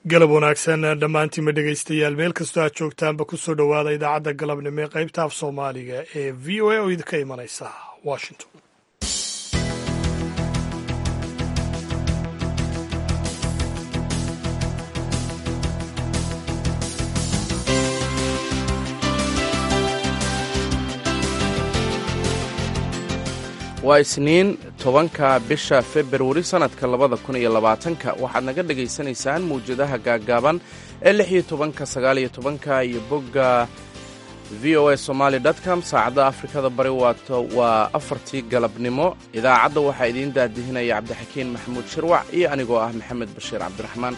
galab wanaagsan dhammaantiinma dhegaystayaal meel kastoo aad joogtaanba ku soo dhowaada idaacadda galabnimo ee qaybta af soomaaliga ee v o a oo idinka imanaysa washington waa isniin tobanka bisha februari sannadka labada kun iyo labaatanka waxaad naga dhegaysanaysaan mawjadaha gaaggaaban ee lix iyo tobanka sagaal iyo tobanka iyo bogga v o a somaali com saacadda afrikada bari waato waa afartii galabnimo idaacadda waxaa idiin daadihinaya cabdixakiin maxamuud shirwac iyo anigoo ah maxamed bashiir cabdiraxmaan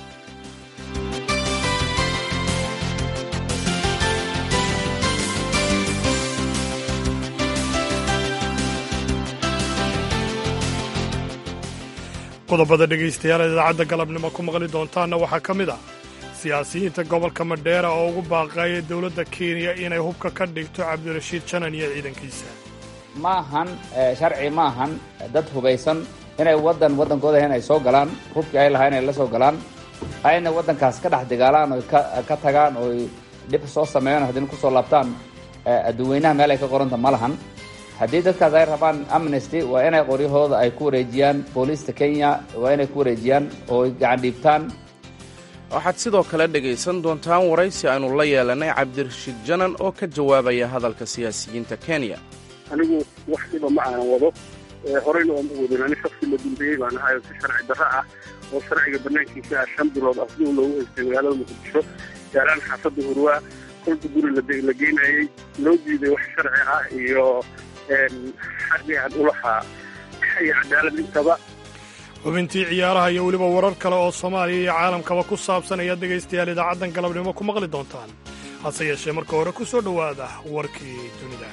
qodobada dhegaystayaal idaacadda galabnimo ku maqli doontaanna waxaa ka mid ah siyaasiyiinta gobolka madheera oo ugu baaqaaya dowladda kenya inay hubka ka dhigto cabdirashiid janan iyo ciidankiisa ma ahan sharci ma ahan dad hubaysan inay waddan waddankooda inay soo galaan hubkii ay lahaa inay la soo galaan ayna waddankaas ka dhex dagaalaan oy ka tagaan oy dhib soo sameeyaan haddina kusoo laabtaan adduweynaha meel ay ka qoranta ma lahan haddii dadkaas ay rabaan amnesty waa inay qoryahooda ay ku wareejiyaan booliista kenya waa inay ku wareejiyaan oo ay gacan dhiibtaan waxaad sidoo kale dhegaysan doontaan waraysi aynu la yeelanay cabdirashiid janan oo ka jawaabaya hadalka siyaasiyiinta kenya anigu wax dhiba ma aanan wado horeyna ooma wadin ani shaksi la dambeeyey baan ahay oo si sharci darro ah oo sharciga banaankiisa ah shan bilood afduu loogu haystay magaalada muqdisho gaaraan xaafadda hurwaa kolka guri la geynayey loo diiday wax sharci ah iyo xaqii aan u lahaa iyo cadaalad intaba xubintii ciyaaraha iyo weliba warar kale oo soomaaliya iyo caalamkaba ku saabsan ayaad dhegaystayaal idaacaddan galabnimo ku maqli doontaan hase yeeshee marka hore ku soo dhowaada warkii dunida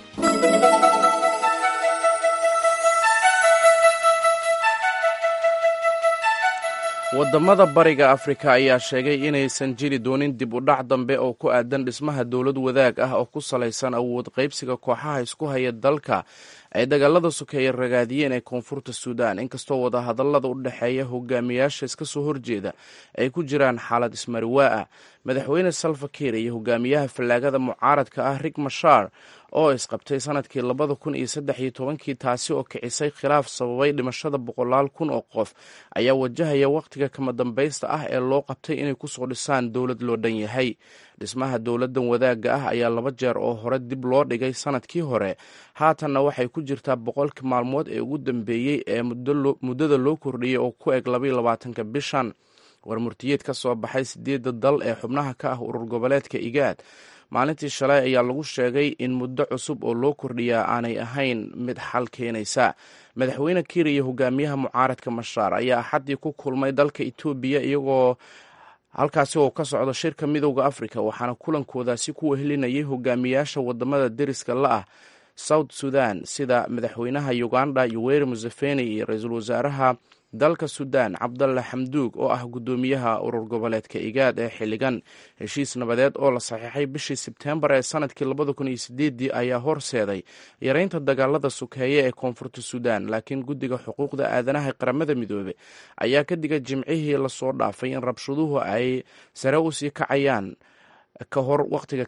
waddamada bariga afrika ayaa sheegay inaysan jiri doonin dib u dhac dambe oo ku aadan dhismaha dowlad wadaag ah oo ku salaysan awood qaybsiga kooxaha isku haya dalka ay dagaalada sokeeye ragaadiyeen ee koonfurta suudaan inkastoo wadahadallada u dhexeeya hogaamiyaasha iska soo horjeeda ay ku jiraan xaalad ismariwaa ah madaxweyne salfakiir iyo hogaamiyaha fallaagada mucaaradka ah rig mashar oo isqabtay sanadkii labada kun iyo saddex iyo tobankii taasi oo kicisay khilaaf sababay dhimashada boqolaal kun oo qof ayaa wajahaya wakhtiga kama dambaysta ah ee loo qabtay inay kusoo dhisaan dowlad loo dhan yahay dhismaha dowladdan wadaagga ah ayaa laba jeer oo hore dib loo dhigay sanadkii hore haatanna waxay ku jirtaa boqolkii maalmood ee ugu dambeeyey ee muddada loo kordhiyey oo ku eg labaiyo labaatanka bishan war murtiyeed ka soo baxay sideedda dal ee xubnaha ka ah urur goboleedka igaad maalintii shalay ayaa lagu sheegay in muddo cusub oo loo kordhiyaa aanay ahayn mid xal keenaysa madaxweyne kiir iyo hogaamiyaha mucaaradka mashaar ayaa axaddii ku kulmay dalka etoobiya iyagoo halkaasi oo ka socdo shirka midowda afrika waxaana kulankoodaasi ku wehelinayay hogaamiyaasha wadamada deriska la ah south sudan sida madaxweynaha uganda yoweri museveni iyo ra-iisul wasaaraha dalka sudan cabdalla xamduug oo ah guddoomiyaha urur goboleedka igaad ee xilligan heshiis nabadeed oo la saxiixay bishii sebteembar ee sanadkii labada kun iyo sideedii ayaa horseeday yareynta dagaalada sokeeye ee koonfurta sudan laakiin guddiga xuquuqda aadanaha qaramada midoobe ayaa ka digay jimcihii lasoo dhaafay in rabshaduhu ay sare usii kacayaan ka hor wakhtiga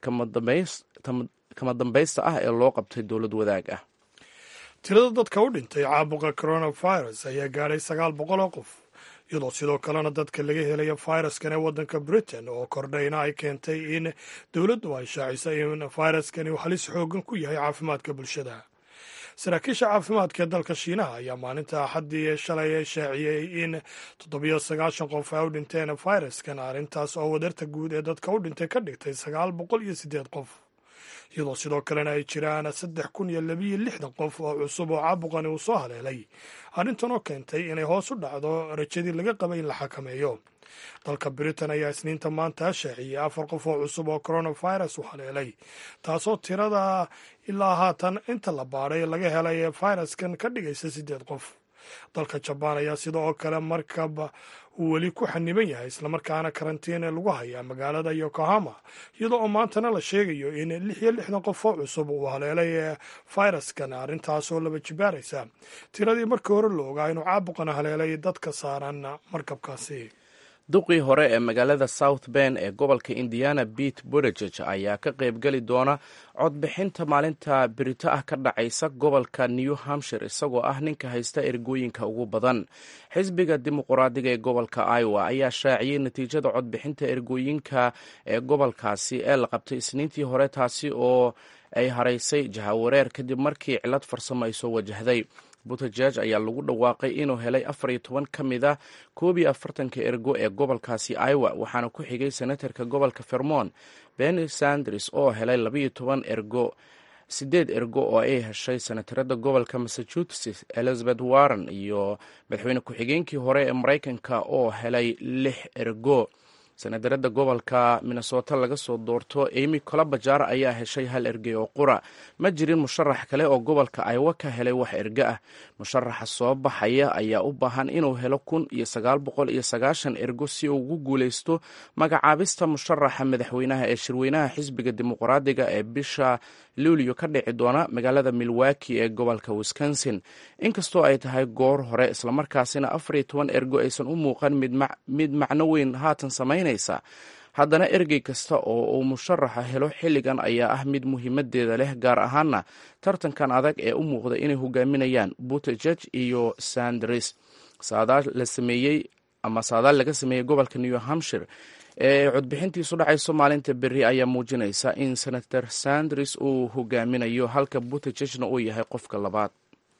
kama dambaysta ah ee loo qabtay dowlad wadaag ah tirada dadka u dhintay caabuqa coronavirus ayaa gaadhay sagaal boqol oo qof iyadoo sidoo kalena dadka laga helaya fayraskan ee waddanka britain oo kordhayna ay keentay in dowladdu ay shaacisay in fayraskani uu halis xoogan ku yahay caafimaadka bulshada saraakiisha caafimaadka ee dalka shiinaha ayaa maalinta axaddii shalay shaaciyey in toddobiyo sagaashan qof ay u dhinteen fayraskan arrintaas oo wadarta guud ee dadka u dhintay ka dhigtay sagaal boqol iyo siddeed qof iyadoo sidoo kalena ay jiraan saddex kun iyo labiyo lixdan qof oo cusub oo caabuqani uu soo haleelay arrintan oo keentay inay hoos u dhacdo rajadii laga qabay in la xakameeyo dalka britain ayaa isniinta maanta shaaciyey afar qof oo cusub oo coronavirus u haleelay taasoo tirada ilaa haatan inta la baadhay laga helay fayraskan ka dhigaysa siddeed qof dalka jabaan ayaa sida oo kale markaba uu weli ku xaniban yahay islamarkaana karantiin lagu hayaa magaalada yokohama iyadoo oo maantana la sheegayo in lix iyo lixdan qof oo cusub uu haleelay fayraskan arrintaasoo laba jibaaraysa tiradii markii hore la ogaa inuu caabuqan haleelay dadka saaran markabkaasi duqii hore ee magaalada south ben ee gobolka indiana bete bodegeg ayaa ka qaybgeli doona codbixinta maalinta birito ah ka dhacaysa gobolka new hampshire isagoo ah ninka haysta ergooyinka ugu badan xisbiga dimuquraadiga ee gobolka iowa ayaa shaaciyey natiijada codbixinta ergooyinka ee gobolkaasi ee la qabtay isniintii hore taasi oo ay haraysay jahawareer kadib markii cilad farsamo ay soo wajahday butejeg ayaa lagu dhawaaqay inuu helay afar iyo toban ka mid a koob iyo afartanka ergo ee gobolkaasi iowa waxaana ku xigay senatarka gobolka vermont benny sanders oo helay labaiyo toban ergo sideed ergo oo ay heshay senatarada gobolka massachusetts elizabeth warren iyo madaxweyne ku-xigeenkii hore ee maraykanka oo helay lix ergo senatarada gobolka minnesota laga soo doorto amy colabajar ayaa heshay hal ergey oo qura ma jirin musharax kale oo gobolka aywa ka helay wax erge ah musharaxa soo baxaya ayaa u baahan inuu helo kun iyo sagaal boqol iyo sagaashan ergo si uu ugu guuleysto magacaabista musharaxa madaxweynaha ee shirweynaha xisbiga dimuqraadiga ee bisha luulyo ka dhici doona magaalada milwaki ee gobolka wisconsin inkastoo ay tahay goor hore islamarkaasina afar iyo toban ergo aysan u muuqan mid macno weyn haatan samaynaysa haddana ergey kasta oo uu musharaxa helo xilligan ayaa ah mid muhiimadeeda leh gaar ahaana tartankan adag ee u muuqda inay hogaaminayaan butejeg iyo sanders saadaal la sameeyey ama saadaal laga sameeyey gobolka new hampshire ee codbixintiisu dhacayso maalinta beri ayaa muujinaysa in senator sanders uu hogaaminayo halka butejegna uu yahay qofka labaad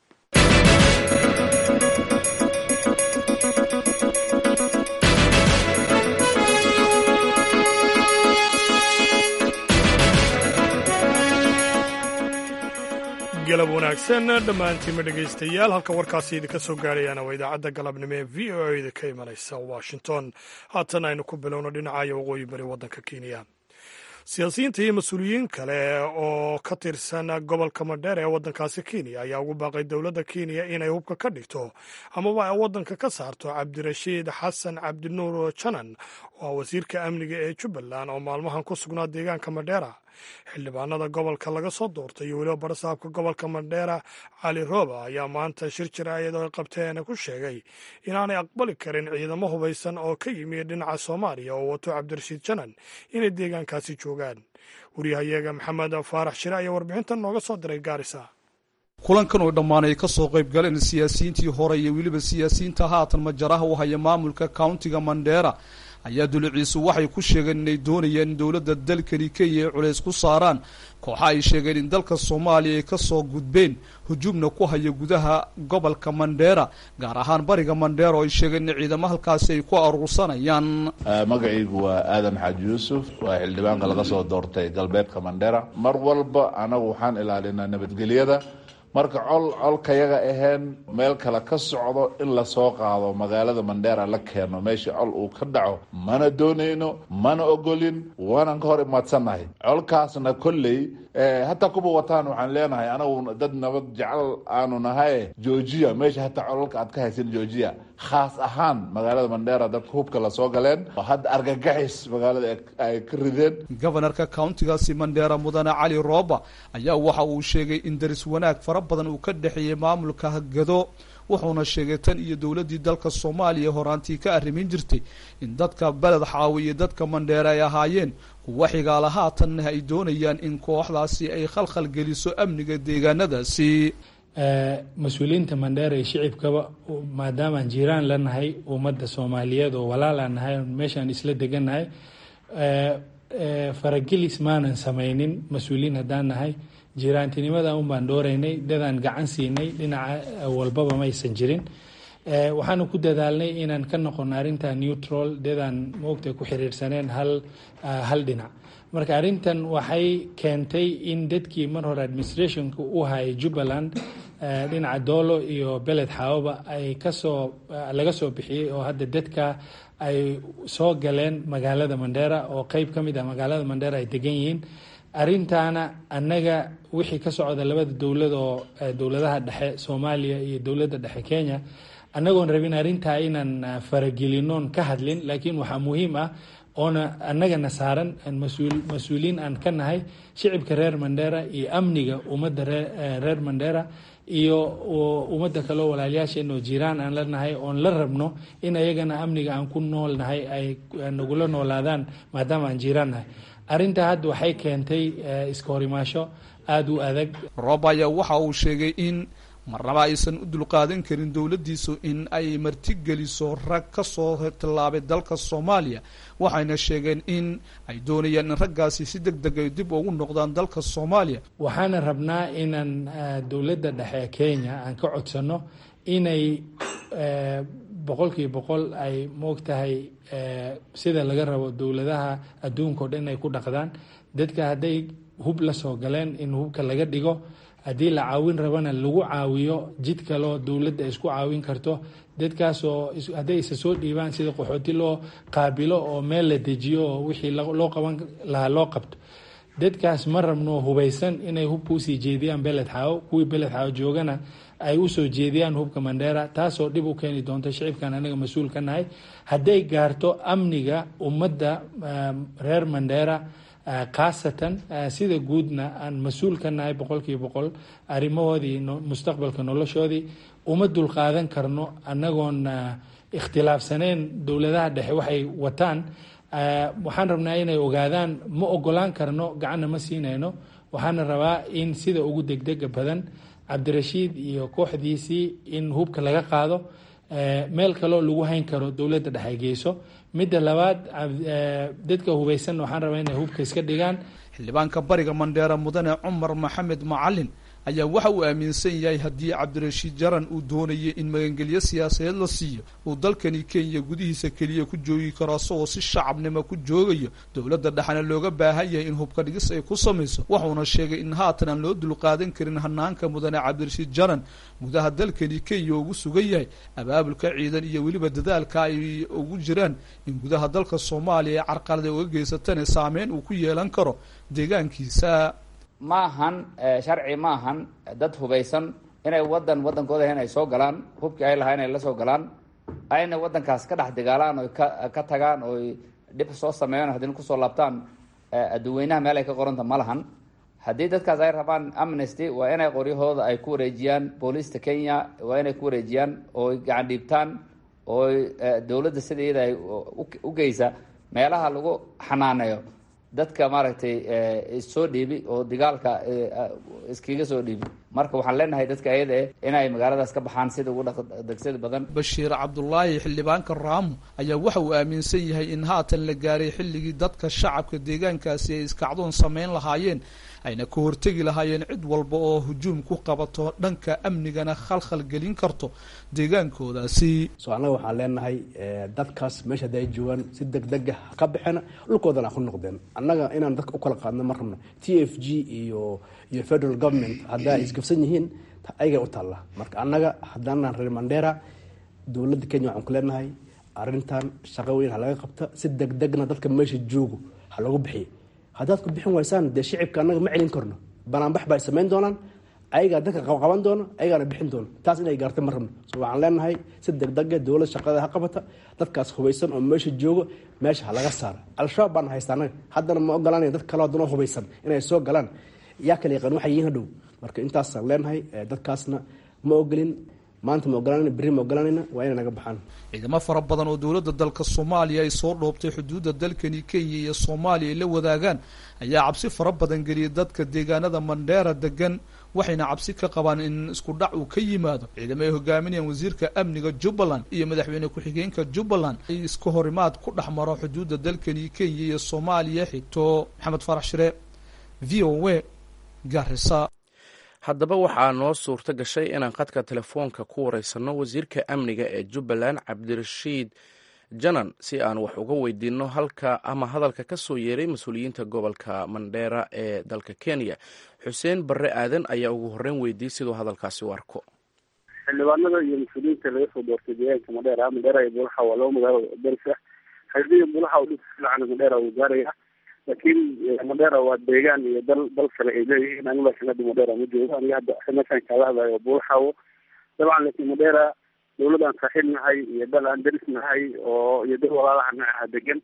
galab wanaagsan dhammaantiima dhegaystayaal halka warkaasi idinka soo gaarayaana waa idaacadda galabnimo ee v o eda ka imanaysa washington haatan aynu ku bilowno dhinacaya waqooyi bari waddanka kenya siyaasiyiinta iyo mas-uuliyiin kale oo ka tirsan gobolka madheer ee waddankaasi kenya ayaa ugu baaqay dowladda kenya inay hubka ka dhigto amaba ay waddanka ka saarto cabdirashiid xasan cabdinuur janan oo ah wasiirka amniga ee jubbaland oo maalmahan ku sugnaa deegaanka madheera xildhibaanada gobolka laga soo doortay iyo weliba barasaabka gobolka madheera cali rooba ayaa maanta shir jiraayad oo ay qabteen ku sheegay inaanay aqbali karin ciidamo hubaysan oo ka yimi dhinaca soomaaliya oo wato cabdirashiid janan inay deegaankaasi joogaan wariyahayaga maxamed faarax shire ayaa warbixintan nooga soo diray gaarisa kulankan oo dhammaanay ka soo qayb galeen siyaasiyiintii hore iyo weliba siyaasiyiinta haatan majaraha u haya maamulka countiga mandheera ayaa duliciisu waxay ku sheegeen inay doonayaan in dowladda dalkani kenya ay culays ku saaraan kooxa ay sheegeen in dalka soomaaliya ay kasoo gudbeen hujuumna ku haya gudaha gobolka mandheera gaar ahaan bariga mandheera oo ay sheegeen in ciidamo halkaasi ay ku aruursanayaan magacaygu waa aadan xaaji yuusuf waa xildhibaanka laga soo doortay galbeedka mandheera mar walba anagu waxaan ilaalinaa nabadgelyada marka col colkayaga aheen meel kale ka socdo in lasoo qaado magaalada mandheera la keeno meesha col uu ka dhaco mana doonayno mana ogolin waanan ka hor imaadsannahay colkaasna kolley hataa kuba wataan waxaan leenahay anagu dad nabad jecel aanu nahay georgia meesha hataa colalka aad ka haysan georgia khaas ahaan magaalada mandheera dadka hubka lasoo galeen oo hadda argagaxis magaalada ay ka rideen gobanarka countigaasi mandheera mudane cali rooba ayaa waxa uu sheegay in daris wanaag fara badan uu ka dhexeeyey maamulka hagado wuxuuna sheegay tan iyo dowladdii dalka soomaaliya horaantii ka arrimin jirtay in dadka beled xaawi iyo dadka mandheere ay ahaayeen kuwa xigaala haatanna ay doonayaan in kooxdaasi ay khalkhal geliso amniga deegaanadaasi mas-uuliyiinta mandheera iyo shicibkaba maadaamaan jiiraan la nahay ummadda soomaaliyeed oo walaalaan nahay meeshaan isla degannahay faragelis maanan samaynin mas-uuliyiin haddaan nahay jiraantinimada un baan dhooreynay dadaan gacan siinay dhinaca walbaba maysan jirin waxaanu ku dadaalnay inaan ka noqono arrinta neutral dadaan moogta ku xiriirsaneen hal hal dhinac marka arrintan waxay keentay in dadkii mar hore administrationka u hayay jubbaland dhinaca doolo iyo beled xaawaba ay kasoo laga soo bixiyey oo hadda dadka ay soo galeen magaalada mandheera oo qeyb ka mid ah magaalada mandheera ay degan yihiin arrintaana annaga wixii ka socda labada dowlad oo dowladaha dhexe soomaaliya iyo dowladda dhexe kenya annagoon rabin arrintaa inaan faragelinoon ka hadlin laakiin waxaa muhiim ah oona annagana saaran mas-uuliyiin aan ka nahay shicibka reer mandheera iyo amniga ummadda reer mandheera iyo ummadda kaleo walaalyaasheen oo jiraan aan lanahay oon la rabno in ayagana amniga aan ku noolnahay ay nagula noolaadaan maadaama aan jiraan nahay arrintaa hadda waxay keentay iska horimaasho aada u adag roob ayaa waxa uu sheegay in marnaba aysan u dulqaadan karin dowladdiisu in ay martigeliso rag ka soo tallaabay dalka soomaaliya waxayna sheegeen in ay doonayaan in raggaasi si deg deg ay dib ugu noqdaan dalka soomaaliya waxaana rabnaa inaan dowladda dhexe kenya aan ka codsano inay boqolkiiba boqol ay moogtahay sida laga rabo dowladaha adduunka o dhan inay ku dhaqdaan dadka hadday hub la soo galeen in hubka laga dhigo haddii la caawin rabana lagu caawiyo jid kaleo dowladda isku caawin karto dadkaasoo hadday isa soo dhiibaan sida qaxooti loo qaabilo oo meel la dejiyo oo wixii loo qaban lahaa loo qabto dadkaas ma rabno hubaysan inay hubka usii jeediyaan beled xaawo kuwii beled xaawo joogana ay usoo jeediyaan hubka mandheera taasoo dhib u keeni doonto shicibkan anaga mas-uul ka nahay hadday gaarto amniga ummadda reer mandheera khaasatan sida guudna aan mas-uul ka nahay boqolkiiba boqol arrimahoodii mustaqbalka noloshoodii uma dulqaadan karno annagoon ikhtilaafsaneen dowladaha dhexe waxay wataan waxaan rabnaa inay ogaadaan ma ogolaan karno gacanna ma siinayno waxaana rabaa in sida ugu degdega badan cabdirashiid iyo kooxdiisii in hubka laga qaado meel kaloo lagu hayn karo dowladda dhexe geyso midda labaad dadka hubaysan waxaan rabaa inay hubka iska dhigaan xildhibaanka bariga mandheera mudane cumar maxamed macalin ayaa waxa uu aaminsan yahay haddii cabdirashiid jaran uu doonayay in magangelyo siyaasadeed la siiyo uu dalkani kenya gudihiisa keliya ku joogi karo asagoo si shacabnimo ku joogayo dowladda dhexna looga baahan yahay in hubka dhigis ay ku samayso wuxuuna sheegay in haatan aan loo dulqaadan karin hanaanka mudane cabdirashiid jaran gudaha dalkani kenya ugu sugan yahay abaabulka ciidan iyo weliba dadaalka ay ugu jiraan in gudaha dalka soomaaliya ay carqalada uga geysatana saameyn uu ku yeelan karo deegaankiisa ma ahan sharci ma ahan dad hubaysan inay wadan wadankooda inay soo galaan hubkii ay lahaa inay la soo galaan ayna wadankaas ka dhex dagaalaan oy ka ka tagaan oy dhib soo sameeyaan haddina kusoo laabtaan adduweynaha meel ay ka qoranta ma lahan haddii dadkaas ay rabaan amnesty waa inay qoryahooda ay ku wareejiyaan booliista kenya waa inay ku wareejiyaan ooy gacan dhiibtaan ooy dowladda sida iyada ay u geysa meelaha lagu xanaaneeyo dadka maaragtay issoo dhiibi oo dagaalka iskaga soo dhiibi marka waxaan leenahay dadka ayada eh inay magaaladaas ka baxaan sida ugu degsada badan bashiir cabdulaahi xildhibaanka raamo ayaa waxa uu aaminsan yahay in haatan la gaaray xilligii dadka shacabka deegaankaasi ay iskacdoon samayn lahaayeen ayna ka hortegi lahaayeen cid walba oo hujuum ku qabato dhanka amnigana khalkhal gelin karto deegaankoodaasi so annaga waxaan leenahay dadkaas meesha hadda ay joogaan si degdega ka baxeena dhulkoodana ha ku noqdeen annaga inaan dadka u kala qaadno ma rabno t f g iyo iyo federal government haddaa ay isgafsan yihiin ayagay u taalla marka annaga haddaanaan reer mandera dowladda kenya waxaan ku leenahay arrintan shaqo weyn ha laga qabta si degdegna dadka meesha joogo ha loogu bixiya haddaad ku bixin waysaan dee shicibka annaga ma celin karno banaanbax ba ay samayn doonaan ayagaa dadka qabqaban doona ayagaana bixin doona taas inay gaarta ma rabno so waxaan leenahay si degdega dowlad shaqada ha qabata dadkaas hubaysan oo meesha joogo meesha ha laga saara al-shabaab baana haysta annaga haddana ma ogolanaya dad kaleo haddana hubaysan inay soo galaan yaa kala yaqaan waxay yihiin hadhow marka intaasaan leenahay dadkaasna ma ogolin maanta ma ogolanayna berri ma ogolanayna waa inay naga baxaan ciidamo fara badan oo dowladda dalka soomaaliya ay soo dhoobtay xuduudda dalkani kenya iyo soomaaliya ay la wadaagaan ayaa cabsi fara badan geliyay dadka deegaanada mandheera degan waxayna cabsi ka qabaan in isku dhac uu ka yimaado ciidamo ay hogaaminayaan wasiirka amniga jubbaland iyo madaxweyne ku-xigeenka jubbaland ay iska horimaad ku dhex maro xuduudda dalkani kenya iyo soomaaliya xigto maxamed farax shire v o a garisa haddaba waxaa noo suurto gashay inaan khadka telefoonka ku wareysanno wasiirka amniga ee jubbaland cabdirashiid janan si aan wax uga weydiinno halka ama hadalka ka soo yeeray mas-uuliyiinta gobolka mandheera ee dalka kenya xuseen barre aadan ayaa ugu horreyn weydiiyey siduu hadalkaasi u arko xildhibaanada iyo mas-uuliyiinta laga soo doortay deegaanka mandheera mandheera iyo bulaxa waa laba magaalo daris ah xildhiga bulaxa u dhisa fiican mandheera wuu gaaraya laakiin mandheera waa deegaan iyo dal dal kale ay leeyihiin anigu laakiin hadda mandheera ma joogo aniga hadda meeshaan kaala hadlayo bulaxawo dabcan laakiin mandheera dawlad aan saaxiib nahay iyo dal aan daris nahay oo iyo dal walaalaha nacaha degan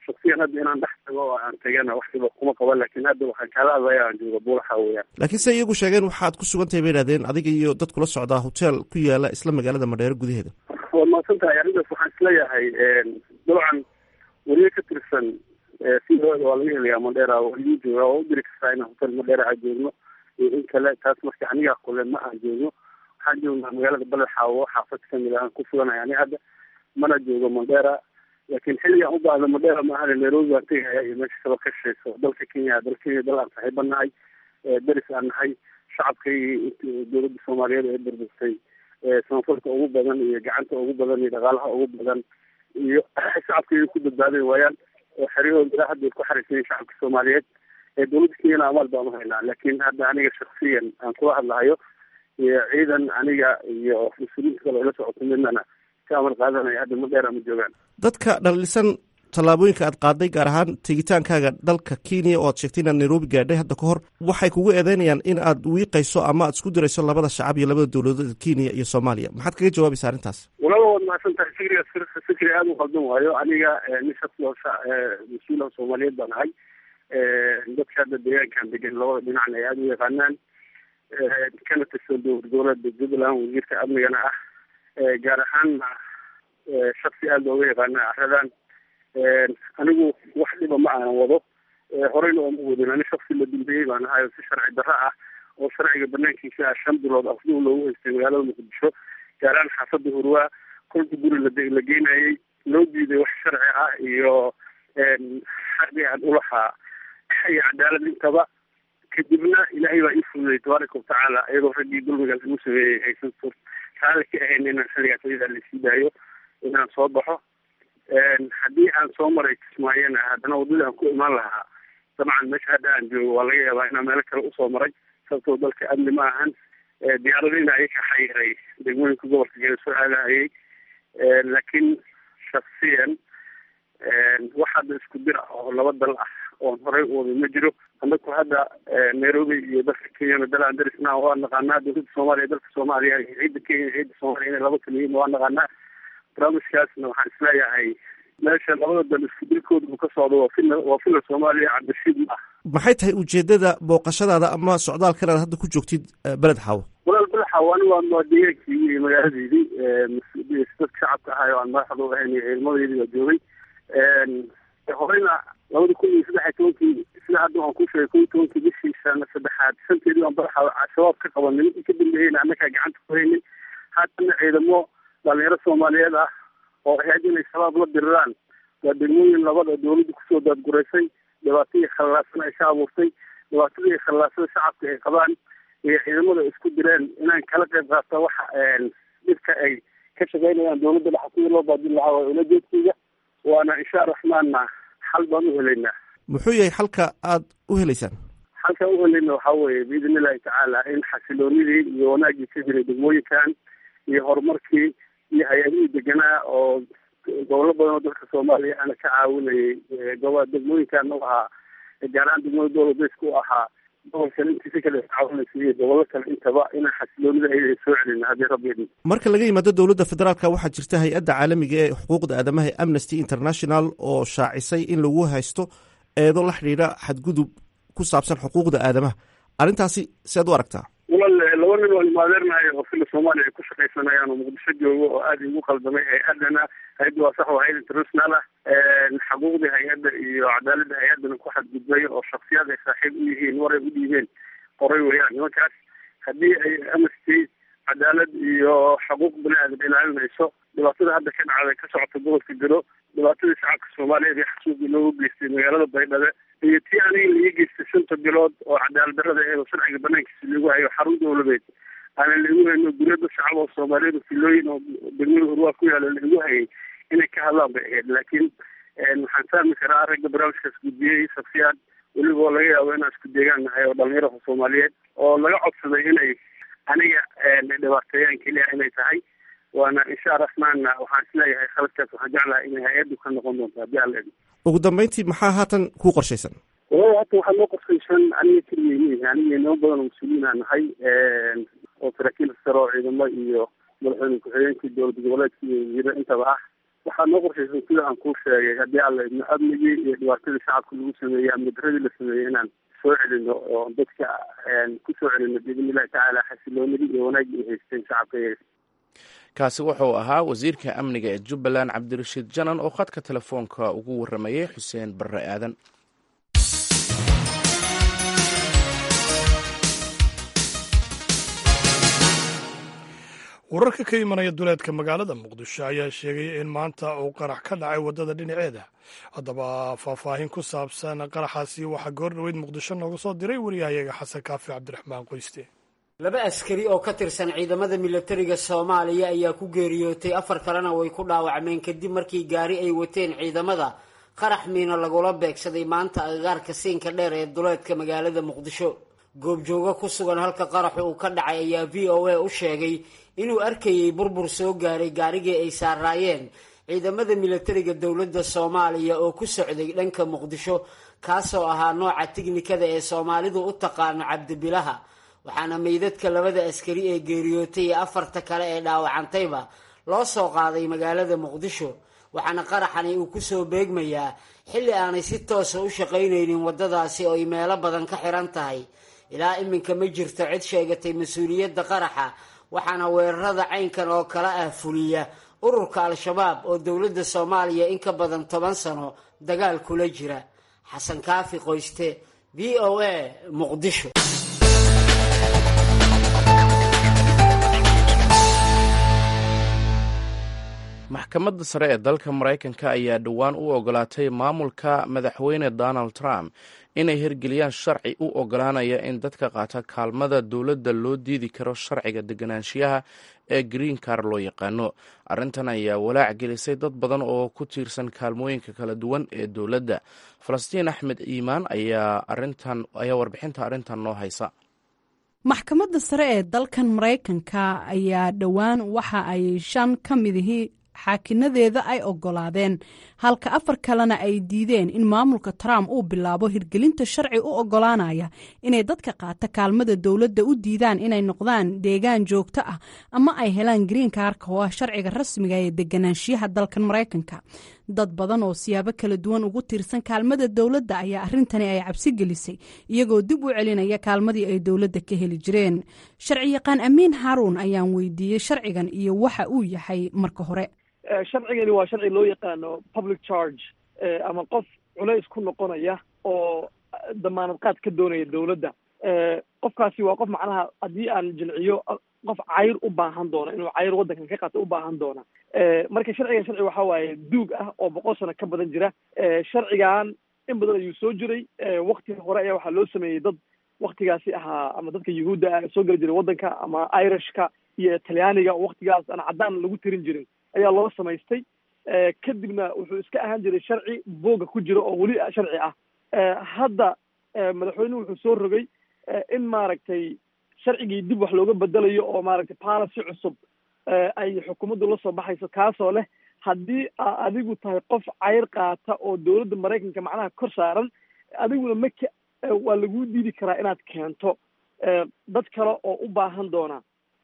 shaksiyan hadda inaan dhex tago oo aan tegana wax dhiba kuma qaban laakiin hadda waxaan kaala hadlaya aan jooga buulaxa weeyaan laakiin se iyagu sheegeen waxaad ku sugan tahay bay idhahdeen adiga iyo dad kula socdaa hotel ku yaala isla magaalada madheero gudaheeda waad mahadsan tahay arrintaas waxaan isleeyahay dabcan weliyo ka tirsan sidooda waa laga helayaa madheera waliyu jooga oo u diri kartaa inaan hotel madheera aan joogno iyo in kale taas marka anigaa kule ma aan joogno waxaan joognaa magaalada baledxaawo xaafad kamid aan ku suganahay ani hadda mana joogo mandheera laakiin xilligaan u baahda mandheera maahane nairobi baan tegaya iyo meesha kaba ka sheyso dalka kenya dal kenya dal aan saaxiiba nahay deris aan nahay shacabkay dowladda soomaaliyeed ee burburtay samafalka ugu badan iyo gacanta ugu badan iyo dhaqaalaha ugu badan iyo shacabkay ku badbaaday waayaan oo xeryahooda ilaa hadda ay ku xariisayen shacabka soomaaliyeed ee dowladda kenyana amaal baan uhaynaa laakiin hadda aniga shaksiyan aan kula hadlahayo iyo ciidan aniga iyo mas-uuliyiinta kale ila socoto midnana ka amal qaadanaya hadda madheera ma joogaan dadka dhalisan tallaabooyinka aad qaaday gaar ahaan tegitaankaaga dalka kenya oo aad sheegtay inaad nairobi gaadhay hadda ka hor waxay kugu eedeynayaan in aad wiiqayso ama aad isku dirayso labada shacab iyo labada dowladood kenya iyo soomaaliya maxaad kaga jawaabaysa arrintaas walaba waad mahadsan tahay fikriga fikri aada u qaldan waayo aniga nin shaqsi oo mas-uula soomaaliyeed baan ahay dadka hadda deegaankan degan labada dhinacna ay aada u yaqaanaan kana tirsan dowlad goboleedka jubbaland wasiirka amnigana ah gaar ahaanna shaksi aada looga yaqaana aradan anigu wax dhiba ma aanan wado horeyna ooma wadin ani shaksi la dambeeyey baan ahay oo si sharci darro ah oo sharciga banaankiisa ah shan bilood afduu loogu haystay magaalada muqdisho gaaraan xaafada hurwaa kolka guri la la geynayay loo diiday wax sharci ah iyo xaqi aan ulahaa iyo cadaalad intaba kadibna ilaahay baa ii fududey tabaaraka watacaala iyadoo raggii dulmiga lagu sameeyey aysan sur raali ka ahayn inaan xilligaas ayadaa lasii daayo inaan soo baxo haddii aan soo maray kismaayana haddana waddadii aan ku imaan lahaa dabcan meesha hadda aan joogo waa laga yaabaa inaan meelo kale usoo maray sababtoo dalka amni ma ahan diyaaradina ayaka xayiray degmooyinka gobolka geda soo aadahayay laakiin shaksiyan wax hadda isku dir ah oo laba dal ah oon horey u wada ma jiro anaku hadda nairobi iyo dalka kenyana dal aan darisna waa naqaanaa dowladda soomaaliya dalka soomaaliya iyo ciidda kenya iyo ciidda soomaaliya inay laba kala yihiin waa naqaanaa barnaamijkaasna waxaan isleeyahay meesha labada dal isku dilkooda uu ka socdo waa fila waa fila soomaaliya cabdishiid ma ah maxay tahay ujeedada booqashadaada ama socdaalkan aad hadda ku joogtid beled xaawo walaal beled xaawo ani waa waa deegaankii iyo magaaladeydii dadka shacabka ahay oo aan madaxda u ahayn iyo ciidamadeydii baa joogay horeyna labada kun iyo saddex iyo tobankii sida hadda waan ku sheegay kun iyo tobankii bishii sana saddexaad shanteedii aan badaxa shabaab ka qabanay ninkii ka dambeeyeyna annagaa gacanta ku haynay haatana ciidamo dhalinyaro soomaaliyeed ah oo ahayd inay shabaab la diriraan waa degmooyin labada dowladda kusoo daadguraysay dhibaatadii khallaasan ay ka abuurtay dhibaatadii khallaasada shacabka ay qabaan iyo ciidamada isku direen inaan kala qayb qaata waxa dhibka ay ka shaqeynayaan dowladda dhexa sidii loo baadin lahaa waa ulajeedkayga waana insha raxmaanna xal baan u helaynaa muxuu yahay xalka aad u helaysaan xalka u helayna waxaa weeye biidn illahi tacaala in xasiloonidii iyo wanaaggii ka jiray degmooyinkan iyo horumarkii iyo hay-adihii deganaa oo gobollo badan oo dalka soomaaliya ana ka caawinayay gobo degmooyinkan u ahaa gaar ahaan degmada dowladeysku u ahaa gobolkan intiisa kale caawinaysa iyo gobollo kale intaba inaan xasiloonida ayada soo celina haddii rabbi idin marka laga yimaado dowladda federaalka waxaa jirta hay-adda caalamiga ee xuquuqda aadamaha ee amnesty international oo shaacisay in lagu haysto eedo la xidhiidha xadgudub ku saabsan xuquuqda aadamaha arrintaasi sead u aragtaa walaal laba nin oo imaadeernahay oo fila soomaaliya ay ku shaqaysanayaan oo muqdisho joogo oo aada igu qaldamay hay-adana hay-adda waa sax waa hay-ad international ah xaquuqdii hay-adda iyo cadaaladda hay-addana ku xadgudbay oo shaksiyaad ay saaxiib u yihiin war ay u dhiibeen qoray weeyaan nimankaas haddii ay amnesty cadaalad iyo xuquuq bani aadam ilaalinayso dhibaatada hadda ka dhacday ka socota gobolka gado dhibaatadii shacabka soomaaliyeed ee xasuuqii loogu geystay magaalada baydhabo iyo tii aniga laii geystay shanta bilood oo cadaalad darrada eedo sharciga banaankiisa lagu hayo xarun dowladeed aanan laigu hayno guryo dad shacab oo soomaaliyeed oo filooyin oo degmada hurwaa ku yaala laigu hayay inay ka hadlaan bay ahayd laakiin waxaan fahmi karaa ragga barnaamijkaas gudbiyey shaksiyaad weliba oo laga yaabo inaan isku deegaan nahay oo dhalinyarada soomaaliyeed oo laga codsaday inay aniga dhibaateeyaan keliya inay tahay waana insha raxmaanna waxaan isleeyahay khaladkaas waxaan jeclahay inay hay-addu ka noqon doonto haddii alla idin ugu dambeyntii maxaa haatan kuu qorshaysan walahi hata waxaa noo qorshaysan aniga keligay miihi aniga inamo badan oo mas-uuliyiin aan nahay oo saraakiil sare oo ciidamo iyo madaxweyne ku-xigeenkii dowlad goboleedka iyo wasiiro intaba ah waxaa noo qorshaysan sida aan kuu sheegay haddii alla idno amnigii iyo dhibaatadii shacabka lagu sameeyey amni daradii la sameeyey inaan soo celino oo dadka ku soo celino biidn illahi tacaala xasiloonidii iyo wanaaggii ay haysteen shacabka iyaga kaasi wuxuu ahaa wasiirka amniga ee jubbaland cabdirashiid janan oo khadka telefoonka ugu warramayay xuseen barre aadan wararka ka imanaya duleedka magaalada muqdisho ayaa sheegaya in maanta uu qarax ka dhacay waddada dhinaceeda haddaba faahfaahin ku saabsan qaraxaasi waxaa goor dhaweyd muqdisho nooga soo diray wariyahayaga xasan kaafi cabdiraxmaan qoyste laba askari oo ka tirsan ciidamada milatariga soomaaliya ayaa ku geeriyootay afar kalena way ku dhaawacmeen kadib markii gaari ay wateen ciidamada qarax miina lagula beegsaday maanta agagaarka siinka dheer ee duleedka magaalada muqdisho goobjoogo ku sugan halka qaraxu uu ka dhacay ayaa v o a u sheegay inuu arkayay burbur soo gaaray gaarigii ay saaraayeen ciidamada milatariga dowladda soomaaliya oo ku socday dhanka muqdisho kaasoo ahaa nooca tiknikada ee soomaalidu u taqaano cabdibilaha waxaana meydadka labada askari ee geeriyootay iyo afarta kale ee dhaawacantayba loo soo qaaday magaalada muqdisho waxaana qaraxani uu kusoo beegmayaa xilli aanay si toosa u shaqaynaynin waddadaasi oo ay meelo badan ka xiran tahay ilaa iminka ma jirto cid sheegatay mas-uuliyadda qaraxa waxaana weerarada caynkan oo kale ah fuliya ururka al-shabaab oo dowladda soomaaliya in ka badan toban sano dagaal kula jira xasan kaafi qoyste v o a muqdisho maxkamadda sare ee dalka maraykanka ayaa dhowaan u ogolaatay maamulka madaxweyne donald trump inay hirgeliyaan sharci u ogolaanaya in dadka qaata kaalmada dowladda loo diidi karo sharciga deganaanshiyaha ee green car loo yaqaano arrintan ayaa walaac gelisay dad badan oo ku tiirsan kaalmooyinka kala duwan ee dowladda falastiin axmed iimaan ayaa ayaa warbixinta arrintan noo haysa maxkamadda sare ee dalkan maraykanka ayaa dhowaan waxa ay shan ka midihii xaakinadeeda ay ogolaadeen halka afar kalena ay diideen in maamulka trump uu bilaabo hirgelinta sharci u ogolaanaya inay dadka qaata kaalmada dowladda u diidaan inay noqdaan deegaan joogto ah ama ay helaan green kaarka oo ah sharciga rasmiga ee deganaanshiyaha dalkan maraykanka dad badan oo siyaabo kala duwan ugu tiirsan kaalmada dowladda ayaa arrintani ay cabsi gelisay iyagoo dib u celinaya kaalmadii ay dowladda ka heli jireen sharci yaqaan amiin haruun ayaan weydiiyey sharcigan iyo waxa uu yahay marka hore sharcigani waa sharci loo yaqaano public charge ama qof culays ku noqonaya oo damaanad qaad ka doonaya dowladda qofkaasi waa qof macnaha haddii aan jilciyo qof cayr u baahan doona inuu cayr waddankan ka qaato u baahan doona marka sharcigan sharci waxa waaye duug ah oo boqol sano ka badan jira sharcigan in badan ayuu soo jiray wakti hore ayaa waxaa loo sameeyey dad waktigaasi ahaa ama dadka yuhuudda ah soo geli jiray waddanka ama irishka iyo talyaaniga waktigaas aan caddaan lagu tirin jirin ayaa loo samaystay kadibna wuxuu iska ahaan jiray sharci booga ku jira oo weli sharci ah hadda madaxweynuhu wuxuu soo rogay in maaragtay sharcigii dib wax looga bedelayo oo maaragtay policy cusub ay xukuumaddu la soo baxayso kaasoo leh haddii aa adigu tahay qof cayr qaata oo dowladda maraykanka macnaha kor saaran adiguna maka waa laguu diidi karaa inaad keento dad kale oo u baahan doona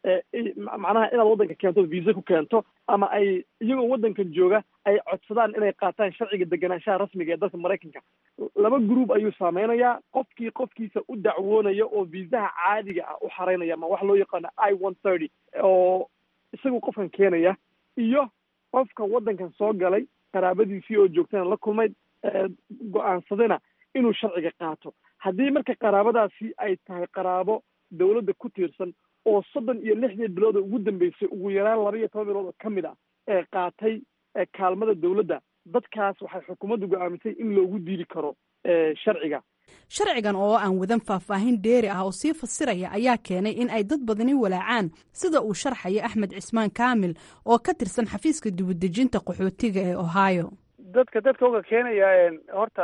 macnaha inaad waddanka keento visa ku keento ama ay iyagoo waddankan jooga ay codsadaan inay qaataan sharciga deganaanshaha rasmiga ee dalka maraykanka laba group ayuu saameynayaa qofkii qofkiisa u dacwoonaya oo viisaha caadiga ah u xaraynaya ama wax loo yaqaano i one thirty oo isagu qofkan keenaya iyo qofka waddankan soo galay qaraabadiisii oo joogtana la kulmay go-aansadayna inuu sharciga qaato haddii marka qaraabadaasi ay tahay qaraabo dowladda ku tiirsan oo soddon iyo lixdii bilood oo ugu dambeysay ugu yaraan laba iyo toban bilood oo ka mid ah ee qaatay kaalmada dowladda dadkaas waxay xukuumaddu go-aamisay in loogu diidi karo sharciga sharcigan oo aan wadan faahfaahin dheeri ah oo sii fasiraya ayaa keenay in ay dad badani walaacaan sida uu sharxaya axmed cismaan kaamil oo ka tirsan xafiiska dibadejinta qaxootiga ee ohio dadka dadka oga keenaya horta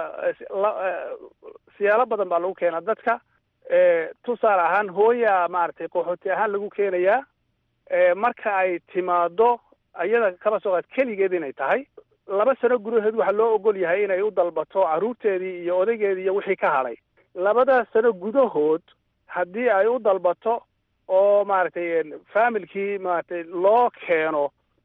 siyaalo badan baa lagu keenaa dadka tusaale ahaan hooya maaragtay qaxooti ahaan lagu keenayaa marka ay timaado iyada kaba soo qaad keligeed inay tahay laba sano gudaheed waxaa loo ogol yahay inay u dalbato carruurteedii iyo odaygeedii iyo wixii ka hadhay labadaas sano gudahood haddii ay u dalbato oo maaragtay familkii maaragtay loo keeno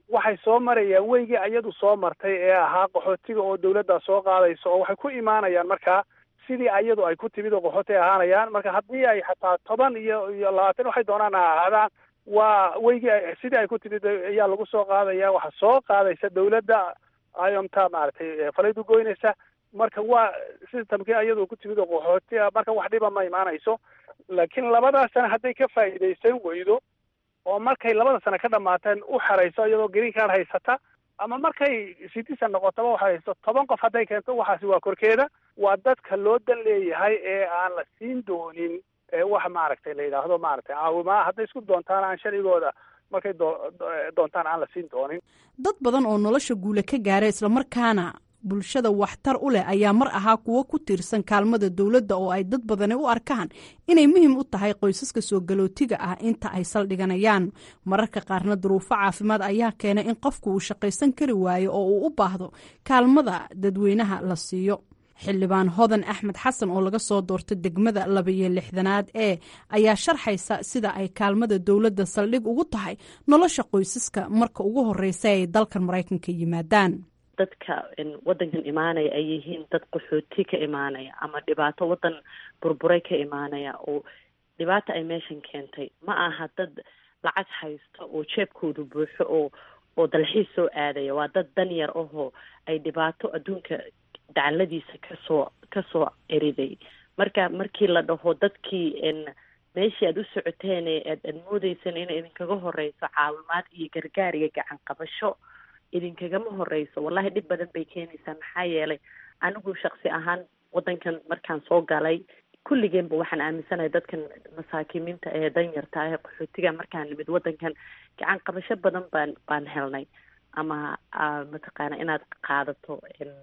waxay soo marayaan weygii iyadu soo martay ee ahaa qaxootiga oo dawladdaa soo qaadayso oo waxay ku imaanayaan markaa sidii iyadu ay ku timid oo qaxooti ay ahaanayaan marka haddii ay xataa toban iyo iyo labaatan waxay doonaan ha ahaadaan waa weygii sidii ay ku timid ayaa lagu soo qaadaya waxa soo qaadaysa dawladda ayomta maaragtay falaydu goynaysa marka waa systemkii iyadu ku timid oo qaxooti ah marka wax dhiba ma imaanayso laakiin labadaas sana hadday ka faa'iidaysan weydo oo markay labada sano ka dhamaateen u xerayso iyadoo green card haysata ama markay citizen noqotaba waxa haysto toban qof hadday keento waxaasi waa korkeeda waa dadka loo dan leeyahay ee aan la siin doonin wax maaragtay la yidhaahdo maaragtay caawimaa hadday isku doontaan aan sharcigooda markay doontaan aan la siin doonin dad badan oo nolosha guule ka gaara islamarkaana bulshada waxtar u leh ayaa mar ahaa kuwo ku tiirsan kaalmada dowladda oo ay dad badani u arkaan inay muhiim u tahay qoysaska soo galootiga ah inta ay saldhiganayaan mararka qaarna duruufo caafimaad ayaa keena in qofku uu shaqaysan kari waayo oo uu u baahdo kaalmada dadweynaha la siiyo xildhibaan hodan axmed xasan oo laga soo doorta degmada labayo lixdanaad ee ayaa sharxaysa sida ay kaalmada dowladda saldhig ugu tahay nolosha qoysaska marka ugu horeysa ay dalkan maraykanka yimaadaan dadka wadankan imaanaya ay yihiin dad qaxooti ka imaanaya ama dhibaato wadan burburay ka imaanaya oo dhibaata ay meeshan keentay ma aha dad lacag haysto oo jeebkoodu buuxo oo oo dalxiis soo aadaya waa dad dan yar ahoo ay dhibaato adduunka dacaladiisa kasoo kasoo eriday marka markii la dhaho dadkii meeshii aada u socoteen aad aad moodeysan inay idinkaga horeyso caawimaad iyo gargaar iyo gacan qabasho idinkagama horeyso wallahi dhib badan bay keenaysaa maxaa yeelay anigu shaksi ahaan wadankan markaan soo galay kulligeenba waxaan aaminsanahay dadkan masaakiimiinta ee danyarta ee qaxootiga markaan nimid wadankan gacan qabasho badan baan baan helnay ama mataqaana inaad qaadato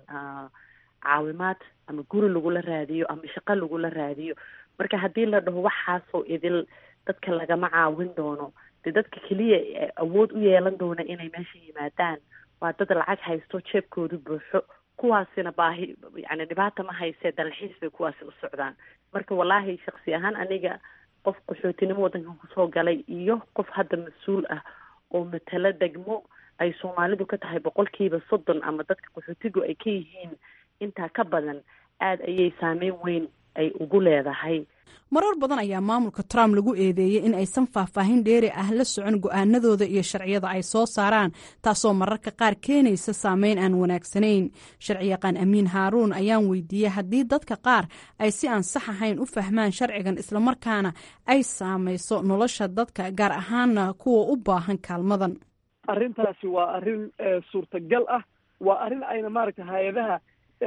caawimaad ama guri lagula raadiyo ama shaqo lagula raadiyo marka haddii la dhaho waxaasoo idil dadka lagama caawin doono dee dadka keliya awood u yeelan doona inay meesha yimaadaan waa dad lacag haysto jeebkoodu buuxo kuwaasina baahi yani dhibaata ma haysee dalxiis bay kuwaasi u socdaan marka wallaahi shaksi ahaan aniga qof qaxootinimo wadankan kusoo galay iyo qof hadda mas-uul ah oo matalo degmo ay soomaalidu ka tahay boqolkiiba soddon ama dadka qaxootigu ay ka yihiin intaa ka badan aada ayay saameyn weyn ay ugu leedahay marar badan ayaa maamulka trump lagu eedeeyey in aysan faahfaahin dheeri ah la socon go-aanadooda iyo sharciyada ay soo saaraan taasoo mararka qaar keenaysa saameyn aan wanaagsanayn sharciyaqaan amiin haaruun ayaan weydiiyey haddii dadka qaar ay si aan sax ahayn u fahmaan sharcigan islamarkaana ay saamayso nolosha dadka gaar ahaana kuwa u baahan kaalmadan arrintaasi waa arrin suurtagal ah waa arrin ayna maaragta hay-adaha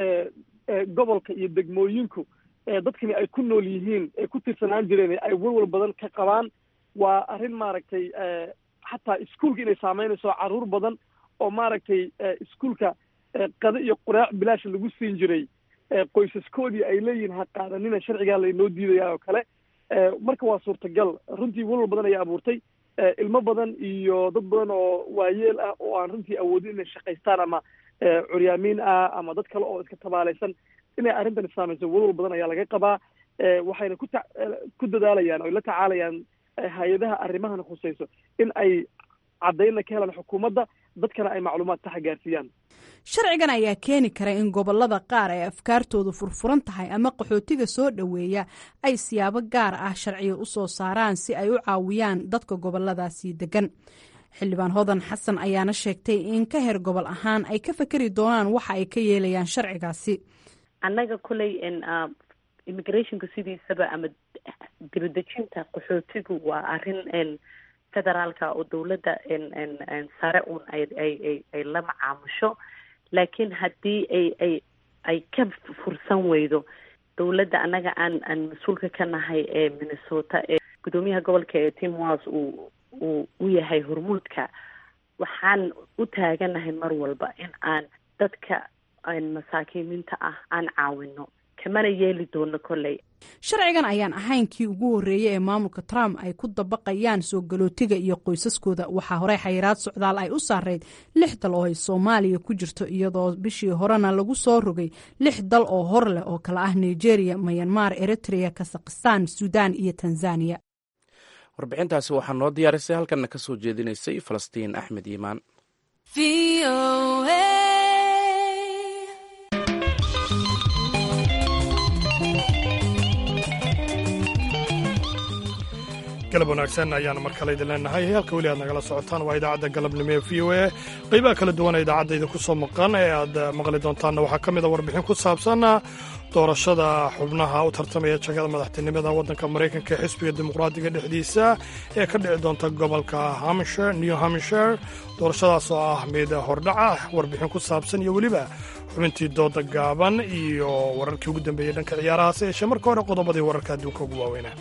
gobolka iyo degmooyinku dadkani ay ku nool yihiin ee ku tirsanaan jireen ay walwal badan ka qabaan waa arrin maaragtay xataa iskuolka inay saameynayso carruur badan oo maaragtay iskuolka qado iyo quraac bilaash lagu siin jiray qoysaskoodii ay leeyihiin ha qaadanina sharcigaa laynoo diidaya oo kale marka waa suurtagal runtii walwal badan ayaa abuurtay ilmo badan iyo dad badan oo waayeel ah oo aan runtii awoodin inay shaqaystaan ama curyaamiin ah ama dad kale oo iska tabaalaysan inay arrintan saamayso walwal badan ayaa laga qabaa waxayna ku ta ku dadaalayaan oy la tacaalayaan hay-adaha arrimahan khusayso in ay caddaynna ka helaan xukuumadda dadkana ay macluumaad saxa gaarsiiyaan sharcigan ayaa keeni kara in gobolada qaar ay afkaartoodu furfuran tahay ama qaxootiga soo dhoweeya ay siyaabo gaar ah sharciga u soo saaraan si ay u caawiyaan dadka goboladaasi degan xildhibaan hodan xasan ayaana sheegtay in ka heer gobol ahaan ay ka fekeri doonaan waxa ay ka yeelayaan sharcigaasi annaga kuley immigrationka sidiisaba ama dibadejinta qaxootigu waa arrin federaalka oo dowladda sare un ay la macaamusho laakiin haddii ay ay ay ka fursan weydo dowladda annaga aan aan mas-uulka ka nahay ee minnesota ee guddoomiyaha gobolka ee tim walls uu uu u yahay hormuudka waxaan u taaganahay mar walba in aan dadka masaakiimiinta ah aan caawino kamana yeeli doono kolley sharcigan ayaan ahayn kii ugu horreeyey ee maamulka trump ay ku dabaqayaan soo galootiga iyo qoysaskooda waxaa horey xayiraad socdaal ay u saareyd lix dal oo ay soomaaliya ku jirto iyadoo bishii horena lagu soo rogay lix dal oo hor leh oo kale ah nigeria mayanmar eritrea kazakhistan suudaan iyo tanzaniya warbixintaasi waxaa noo diyaarisay halkanna ka soo jeedinaysay falastiin axmed iimaan galab wanaagsan ayaanu mar kale idin leenahay halka weli aad nagala socotaan waa idaacadda galabnimo ee v o a qaybaha kala duwan ee idaacadda idinku soo maqan ee aad maqli doontaanna waxaa ka mid a warbixin ku saabsan doorashada xubnaha u tartamaya jagada madaxtinimada waddanka maraykanka ee xisbiga dimuqraadiga dhexdiisa ee ka dhici doonta gobolka hampshire new hampshire doorashadaas oo ah mid hordhaca warbixin ku saabsan iyo weliba xubintii dooda gaaban iyo wararkii ugu dambeeyey dhanka ciyaarahaas yeeshee marka hore qodobadii wararka adduunka ugu waaweynaa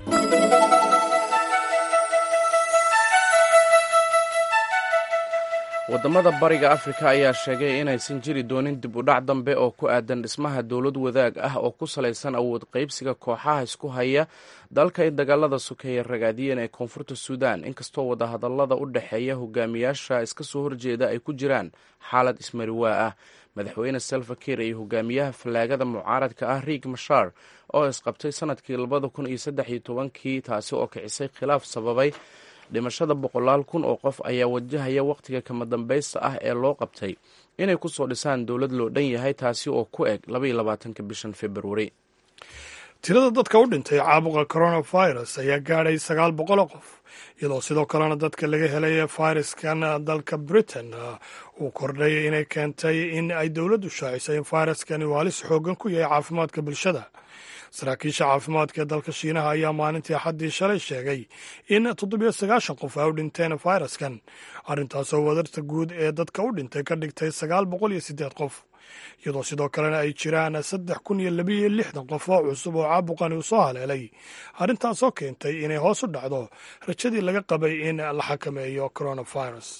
waddamada bariga afrika ayaa sheegay inaysan jiri doonin dib u dhac dambe oo ku aadan dhismaha dowlad wadaag ah oo ku salaysan awood qaybsiga kooxaha isku haya dalka ay dagaalada sokeeye ragaadiyeen ee koonfurta suudan inkastoo wadahadallada u dhexeeya hogaamiyaasha iska soo horjeeda ay ku jiraan xaalad ismariwaa ah madaxweyne selva kiir iyo hogaamiyaha fallaagada mucaaradka ah riig mashar oo isqabtay sanadkii labada kun iyo saddex iyo tobankii taasi oo kicisay khilaaf sababay dhimashada boqolaal kun oo qof ayaa wajahaya wakhtiga kama dambaysta ah ee loo qabtay inay ku soo dhisaan dowlad loo dhan yahay taasi oo ku eg labaiyo labaatanka bishan februari tirada dadka u dhintay caabuqa coronavirus ayaa gaadhay sagaal boqol oo qof iyadoo sidoo kalena dadka laga helay fayraskan dalka britain uu kordhay inay keentay in ay dowladdu shaacisay in fayraskani uu halis xoogan ku yahay caafimaadka bulshada saraakiisha caafimaadka ee dalka shiinaha ayaa maalintii axaddii shalay sheegay in toddobiyo sagaashan qof ay u dhinteen fayraskan arrintaasoo wadarta guud ee dadka u dhintay ka dhigtay sagaal boqol iyo siddeed qof iyadoo sidoo kalena ay jiraan saddex kun iyo labiiyo lixdan qof oo cusub oo caabuqani uu soo haleelay arrintaasoo keentay inay hoos u dhacdo rajadii laga qabay in la xakameeyo coronavirus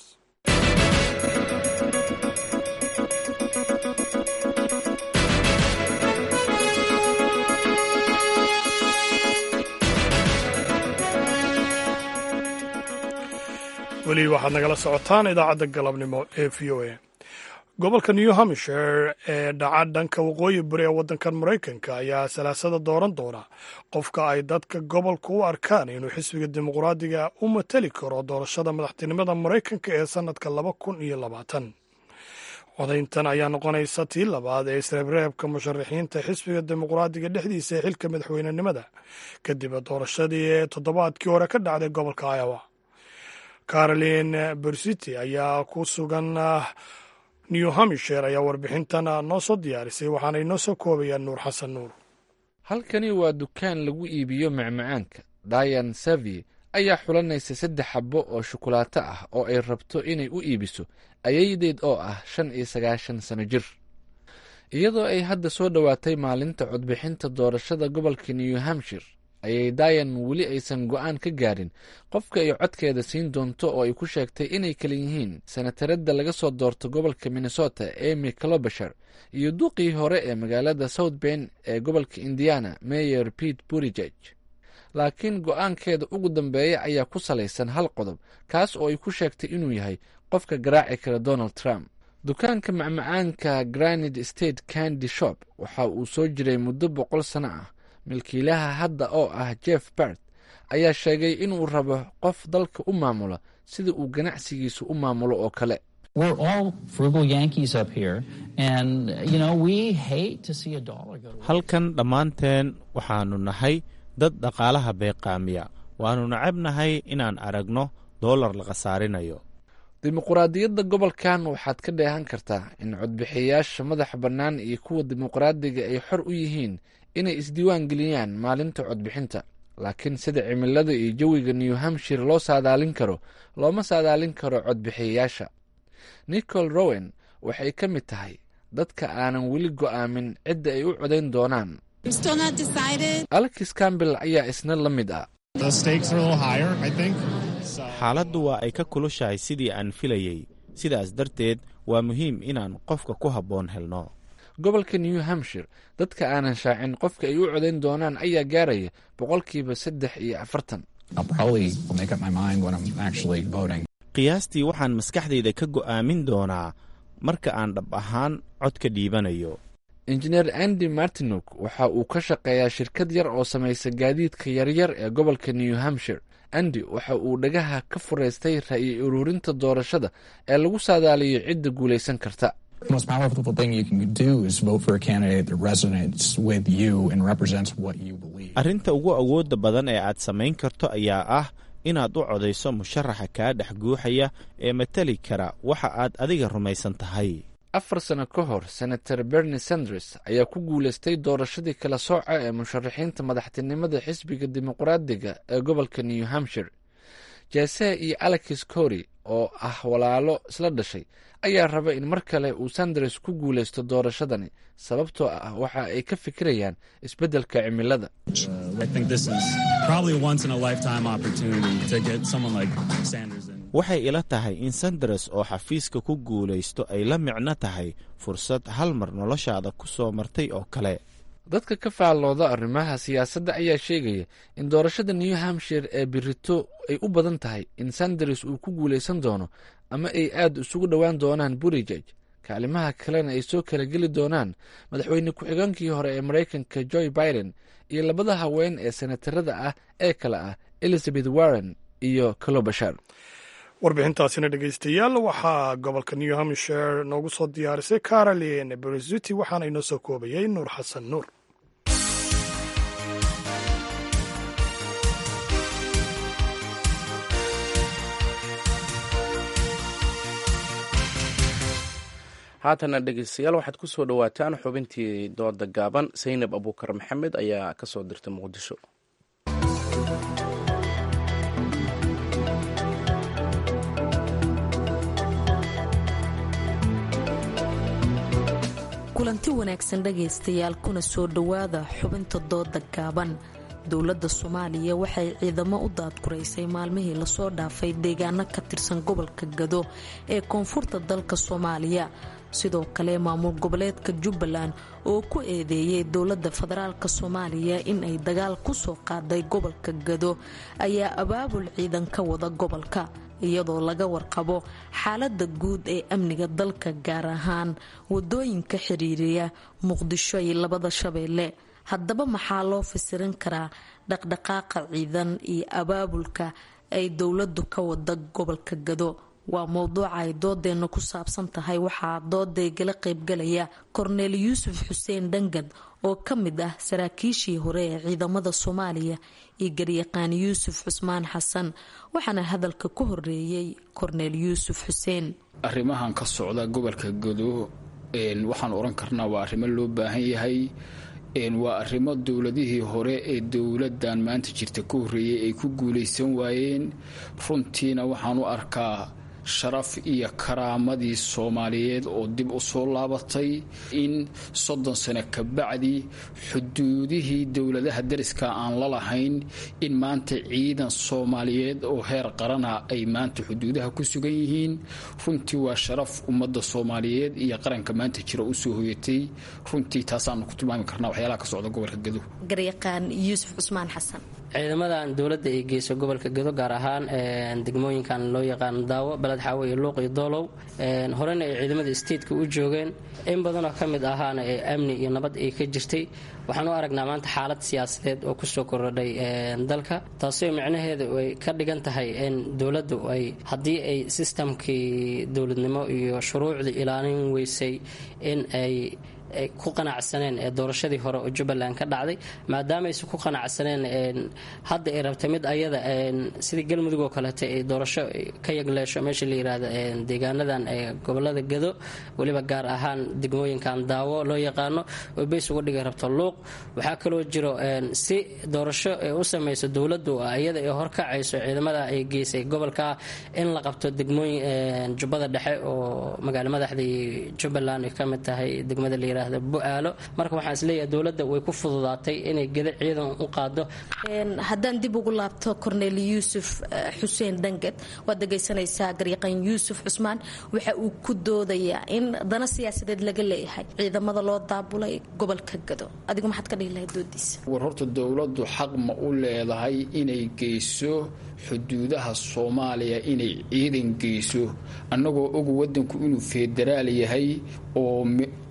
weli waxaad nagala socotaan idaacadda galabnimo ee v o a gobolka new hampshire ee dhaca dhanka waqooyi bari ee waddankan maraykanka ayaa salaasada dooran doona qofka ay dadka gobolka u arkaan inuu xisbiga dimuqraadiga u matali karo doorashada madaxtinimada maraykanka ee sannadka laba kun iyo labaatan codayntan ayaa noqonaysa tii labaad ee isreebreebka musharaxiinta xisbiga dimuqraadiga dhexdiisa ee xilka madaxweynenimada kadib doorashadii ee toddobaadkii hore ka dhacday gobolka iowa caroline bersity ayaa ku sugan new hampshire ayaa warbixintan noo soo diyaarisay waxaana inoo soo koobayaan nuur xasan nuur halkani waa dukaan lagu iibiyo macmacaanka dayan savi ayaa xulanaysa saddex xabbo oo shukulaato ah oo ay rabto inay u iibiso ayaydeed oo ah shan iyo sagaashan sano jir iyadoo ay hadda soo dhowaatay maalinta codbixinta doorashada gobolka new hampshire ayay dayan weli aysan go'aan ka gaarin qofka ay codkeeda siin doonto oo ay ku sheegtay inay kala yihiin senataradda laga soo doorto gobolka minnesota emy clobasher iyo duqii hore ee magaalada south bend ee gobolka indiana mayor pete burigeg laakiin go'aankeeda ugu dambeeya ayaa ku salaysan hal qodob kaas oo ay ku sheegtay inuu yahay qofka garaaci kara donald trump dukaanka macmacaanka granid state candy shop waxa uu soo jiray muddo boqol sano ah milkiilaha hadda oo ah jeff bart ayaa sheegay inuu rabo qof dalka u maamula sida uu ganacsigiisu u maamulo oo kale halkan dhammaanteen waxaannu nahay dad dhaqaalaha beeqaamiya waannu nacabnahay inaan aragno doolar la khasaarinayo dimuquraadiyadda gobolkan waxaad ka dheehan kartaa in codbixiyayaasha madaxa bannaan iyo kuwa dimuqraadiga ay xor u yihiin inay isdiiwaan geliyaan maalinta codbixinta laakiin sida cimilada iyo jawiga new hampshire loo saadaalin karo looma saadaalin karo codbixiyayaasha nicol rowen waxay ka mid tahay dadka aanan weli go'aamin cidda ay u codayn doonaan alexis campbell ayaa isna la mid ah xaaladdu waa ay ka kulushahay sidii aan filayey sidaas darteed waa muhiim inaan qofka ku habboon helno gobolka new hampshire dadka aanan shaacin qofka ay u codayn doonaan ayaa gaaraya boqolkiiba saddex iyo afartan qiyaastii waxaan maskaxdayda ka go'aamin doonaa marka aan dhab ahaan cod ka dhiibanayo injineer andy martinuk waxa uu ka shaqeeyaa shirkad yar oo samaysa gaadiidka yaryar ee gobolka new hampshire andi waxa uu dhagaha ka fureystay ra'yi ururinta doorashada ee lagu saadaaliyo cidda guulaysan karta The most powerful thing you can do is vote for a candidate that resonates with you and represents what you believe. arrinta ugu awoodda badan ee aad samayn karto ayaa ah inaad u codayso musharaxa kaa dhex guuxaya ee matali kara waxa aad adiga rumaysan tahay afar sano ka hor senator bernie sanders ayaa ku guulaystay doorashadii kala sooca ee musharaxiinta madaxtinimada xisbiga dimuqraadiga ee gobolka new hampshire jese iyo alex cory oo ah walaalo isla dhashay ayaa raba in mar kale uu sanders ku guulaysto doorashadani sababtoo ah waxa ay ka fikirayaan isbeddelka cimilada I think this is probably a once in a lifetime opportunity to get someone like Sanders in. waxay ila tahay in sanders oo xafiiska ku guulaysto ay la micno tahay fursad hal mar noloshaada ku soo martay oo kale dadka ka faallooda arrimaha siyaasadda ayaa sheegaya in doorashada new hampshire ee birito ay u badan tahay in sanders uu ku guulaysan doono ama ay aad isugu dhowaan doonaan burijaj kaalimaha kalena ay soo kala geli doonaan madaxweyne ku-xigeenkii hore ee maraykanka joe biden iyo labada haween ee senatarada ah ee kale ah elizabeth warren iyo kalobashar warbixintaasina dhegeystayaal waxaa gobolka new hampshire noogu soo diyaarisay caroline berisuti waxaana inoo soo koobayay nuur xasan nuur haatana dhegeystayaal waxaad ku soo dhowaataan xubintii dooda gaaban saynab abuukar maxamed ayaa ka soo dirtay muqdisho kulanti wanaagsan dhagaystayaal kuna soo dhowaada xubinta dooda gaaban dowladda soomaaliya waxay ciidamo u daadguraysay maalmihii lasoo dhaafay deegaano ka tirsan gobolka gado ee koonfurta dalka soomaaliya sidoo kale maamul goboleedka jubbaland oo ku eedeeyay dowladda federaalk soomaaliya in ay dagaal kusoo qaaday gobolka gado ayaa abaabul ciidan ka wada gobolka iyadoo laga warqabo xaalada guud ee amniga dalka gaar ahaan wadooyinka xiriiriya muqdisho iyo labada shabeelle haddaba maxaa loo fasirin karaa dhaqdhaqaaqa ciidan iyo abaabulka ay dowladu ka wada gobolka gado waa mowduuca ay doodeena ku saabsan tahay waxaa doodaygala qaybgalaya korneel yuusuf xuseen dhangad oo ka mid ah saraakiishii hore ee ciidamada soomaaliya iyo garyaqaan yuusuf cusmaan xasan waxaana hadalka ku horeeyey korneel yuusuf xuseen arrimahan ka socda gobolka gado waxaan oran karnaa waa arrimo loo baahan yahay waa arrimo dowladihii hore ee dowladan maanta jirta ka horreeyay ay ku guulaysan waayeen runtiina waxaan u arkaa sharaf iyo karaamadii soomaaliyeed oo dib u soo laabatay in soddon sano ka bacdi xuduudihii dowladaha dariska aan la lahayn in maanta ciidan soomaaliyeed oo heer qarana ay maanta xuduudaha ku sugan yihiin runtii waa sharaf ummadda soomaaliyeed iyo qaranka maanta jira usoo hoyatay runtii taasaanu ku tilmaami karnaa waxyaalaha ka socda gobolka gado garyaqaan yuusuf cusmaan xasan ciidamadan dowladda ay geyso gobolka gado gaar ahaan degmooyinkan loo yaqaano daawo baled xaawo iyo luuq iyo doolow horena ay ciidamada stateka u joogeen in badanoo ka mid ahaana ee amni iyo nabad ay ka jirtay waxaan u aragnaa maanta xaalad siyaasadeed oo kusoo korodhay dalka taasoo micnaheedu ay ka dhigan tahay in dowladdu ay haddii ay sistamkii dowladnimo iyo shuruucdii ilaalin weysay in ay ay ku qanacsaneen ee doorashadii hore oo jubbaland ka dhacday maadaamaaysan ku qanacsaneen hadda ay rabtay mid ayada sidii galmudug oo kaleeta ay doorasho ka yagleesho meesha la yiraahdo deegaanadan gobolada gado weliba gaar ahaan degmooyinkan daawo loo yaqaano oo beys uga dhigi rabto luuq waxaa kaloo jiro si doorasho ay u samayso dowladdu iyada ay horkacayso ciidamada ay geysay gobolka in la qabto degmooyin jubbada dhexe oo magaalo madaxdii jubbaland ay ka mid tahay degmada la buaalo marka waxaan isleeyahay dowladda way ku fududaatay inay geda ciidan u qaado haddaan dib ugu laabto korneel yuusuf xuseen dhangad waad dhegaysanaysaa garyaqaan yuusuf cusmaan waxa uu ku doodayaa in dana siyaasadeed laga leeyahay ciidamada loo daabulay gobolka gado adigu maxaad ka dhihi lahayd doodiisa war horta dowladdu xaq ma u leedahay inay geyso xuduudaha soomaaliya inay ciidan geyso annagoo og wadanku inuu federaal yahay oo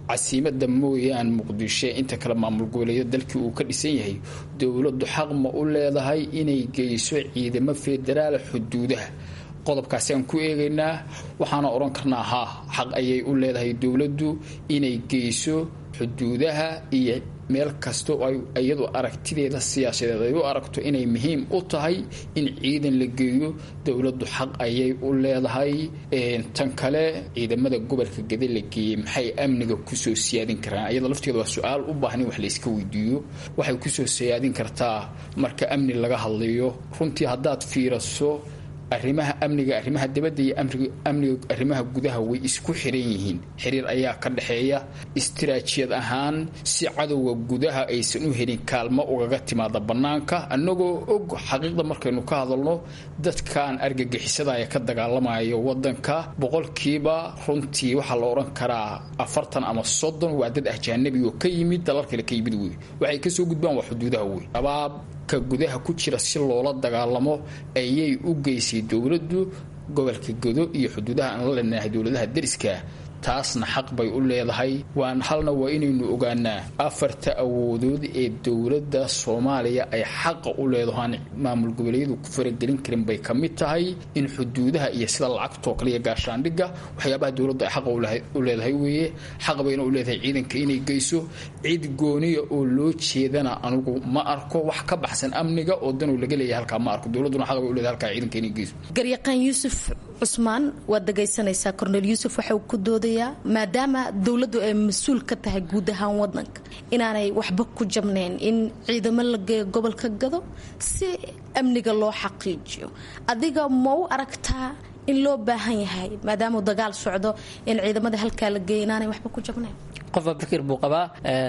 casiimada mooyaan muqdisho inta kale maamul goboleeya dalkii uu ka dhisan yahay dowladdu xaq ma u leedahay inay geyso ciidamo federaal xuduudaha qodobkaasi aan ku eegaynaa waxaana odhan karnaa haa xaq ayay u leedahay dowladdu inay geyso xuduudaha iyo meel kasta oo ay iyadu aragtideeda siyaasadeed ay u aragto inay muhiim u tahay in ciidan la geeyo dowladdu xaq ayay u leedahay tan kale ciidamada gobolka gede la geeyey maxay amniga kusoo siyaadin karaan iyada lafteeda waa su-aal u baahan in wax layska weydiiyo waxay kusoo siyaadin kartaa marka amni laga hadlayo runtii haddaad fiiraso arrimaha amniga arrimaha dibadda iyo amniga arrimaha gudaha way isku xiran yihiin xiriir ayaa ka dhexeeya istiraatijiyad ahaan si cadowga gudaha aysan u helin kaalmo ugaga timaada bannaanka annagoo og xaqiiqda markaynu ka hadalno dadkan argagixisada ee ka dagaalamayo wadanka boqolkiiba runtii waxaa la odhan karaa afartan ama soddon waa dad ahjaanabi oo ka yimid dalal kale ka yimid wey waxay kasoo gudbaan waa xuduudaha wey abaab ka gudaha ku jira si loola dagaalamo ayay u geysay dowladdu gobolka godo iyo xuduudaha aan la leenahay dowladaha deriska taasna xaq bay u leedahay waan halna waa inaynu ogaanaa afarta awoodood ee dowladda soomaaliya ay xaqa u leedahaan maamul goboleedyadu ku faragelin karin bay ka mid tahay in xuduudaha iyo sida lacagtoo kale iyo gaashaandhigga waxyaabaha dowladdu ay xaqa u leedahay weeye xaq bayna u leedahay ciidanka inay geyso cid gooniya oo loo jeedana anugu ma arko wax ka baxsan amniga oo danuu laga leeyahay halkaa ma arko dowladduna xaq bay u leedahay halkaa ciidanka inay geyso garyaqaan yuusuf cusmaan waad dhegaysanaysaa korneel yuusuf waxa uu ku doodayaa maadaama dowladdu ay mas-uul ka tahay guud ahaan wadanka inaanay waxba ku jabnayn in ciidamo la geeyo gobolka gado si amniga loo xaqiijiyo adiga ma u aragtaa in loo baahan yahay maadaamau dagaal socdo in ciidamada halkaa la geeya inaanay waxba ku jabnayn qofba fikir buu qabaa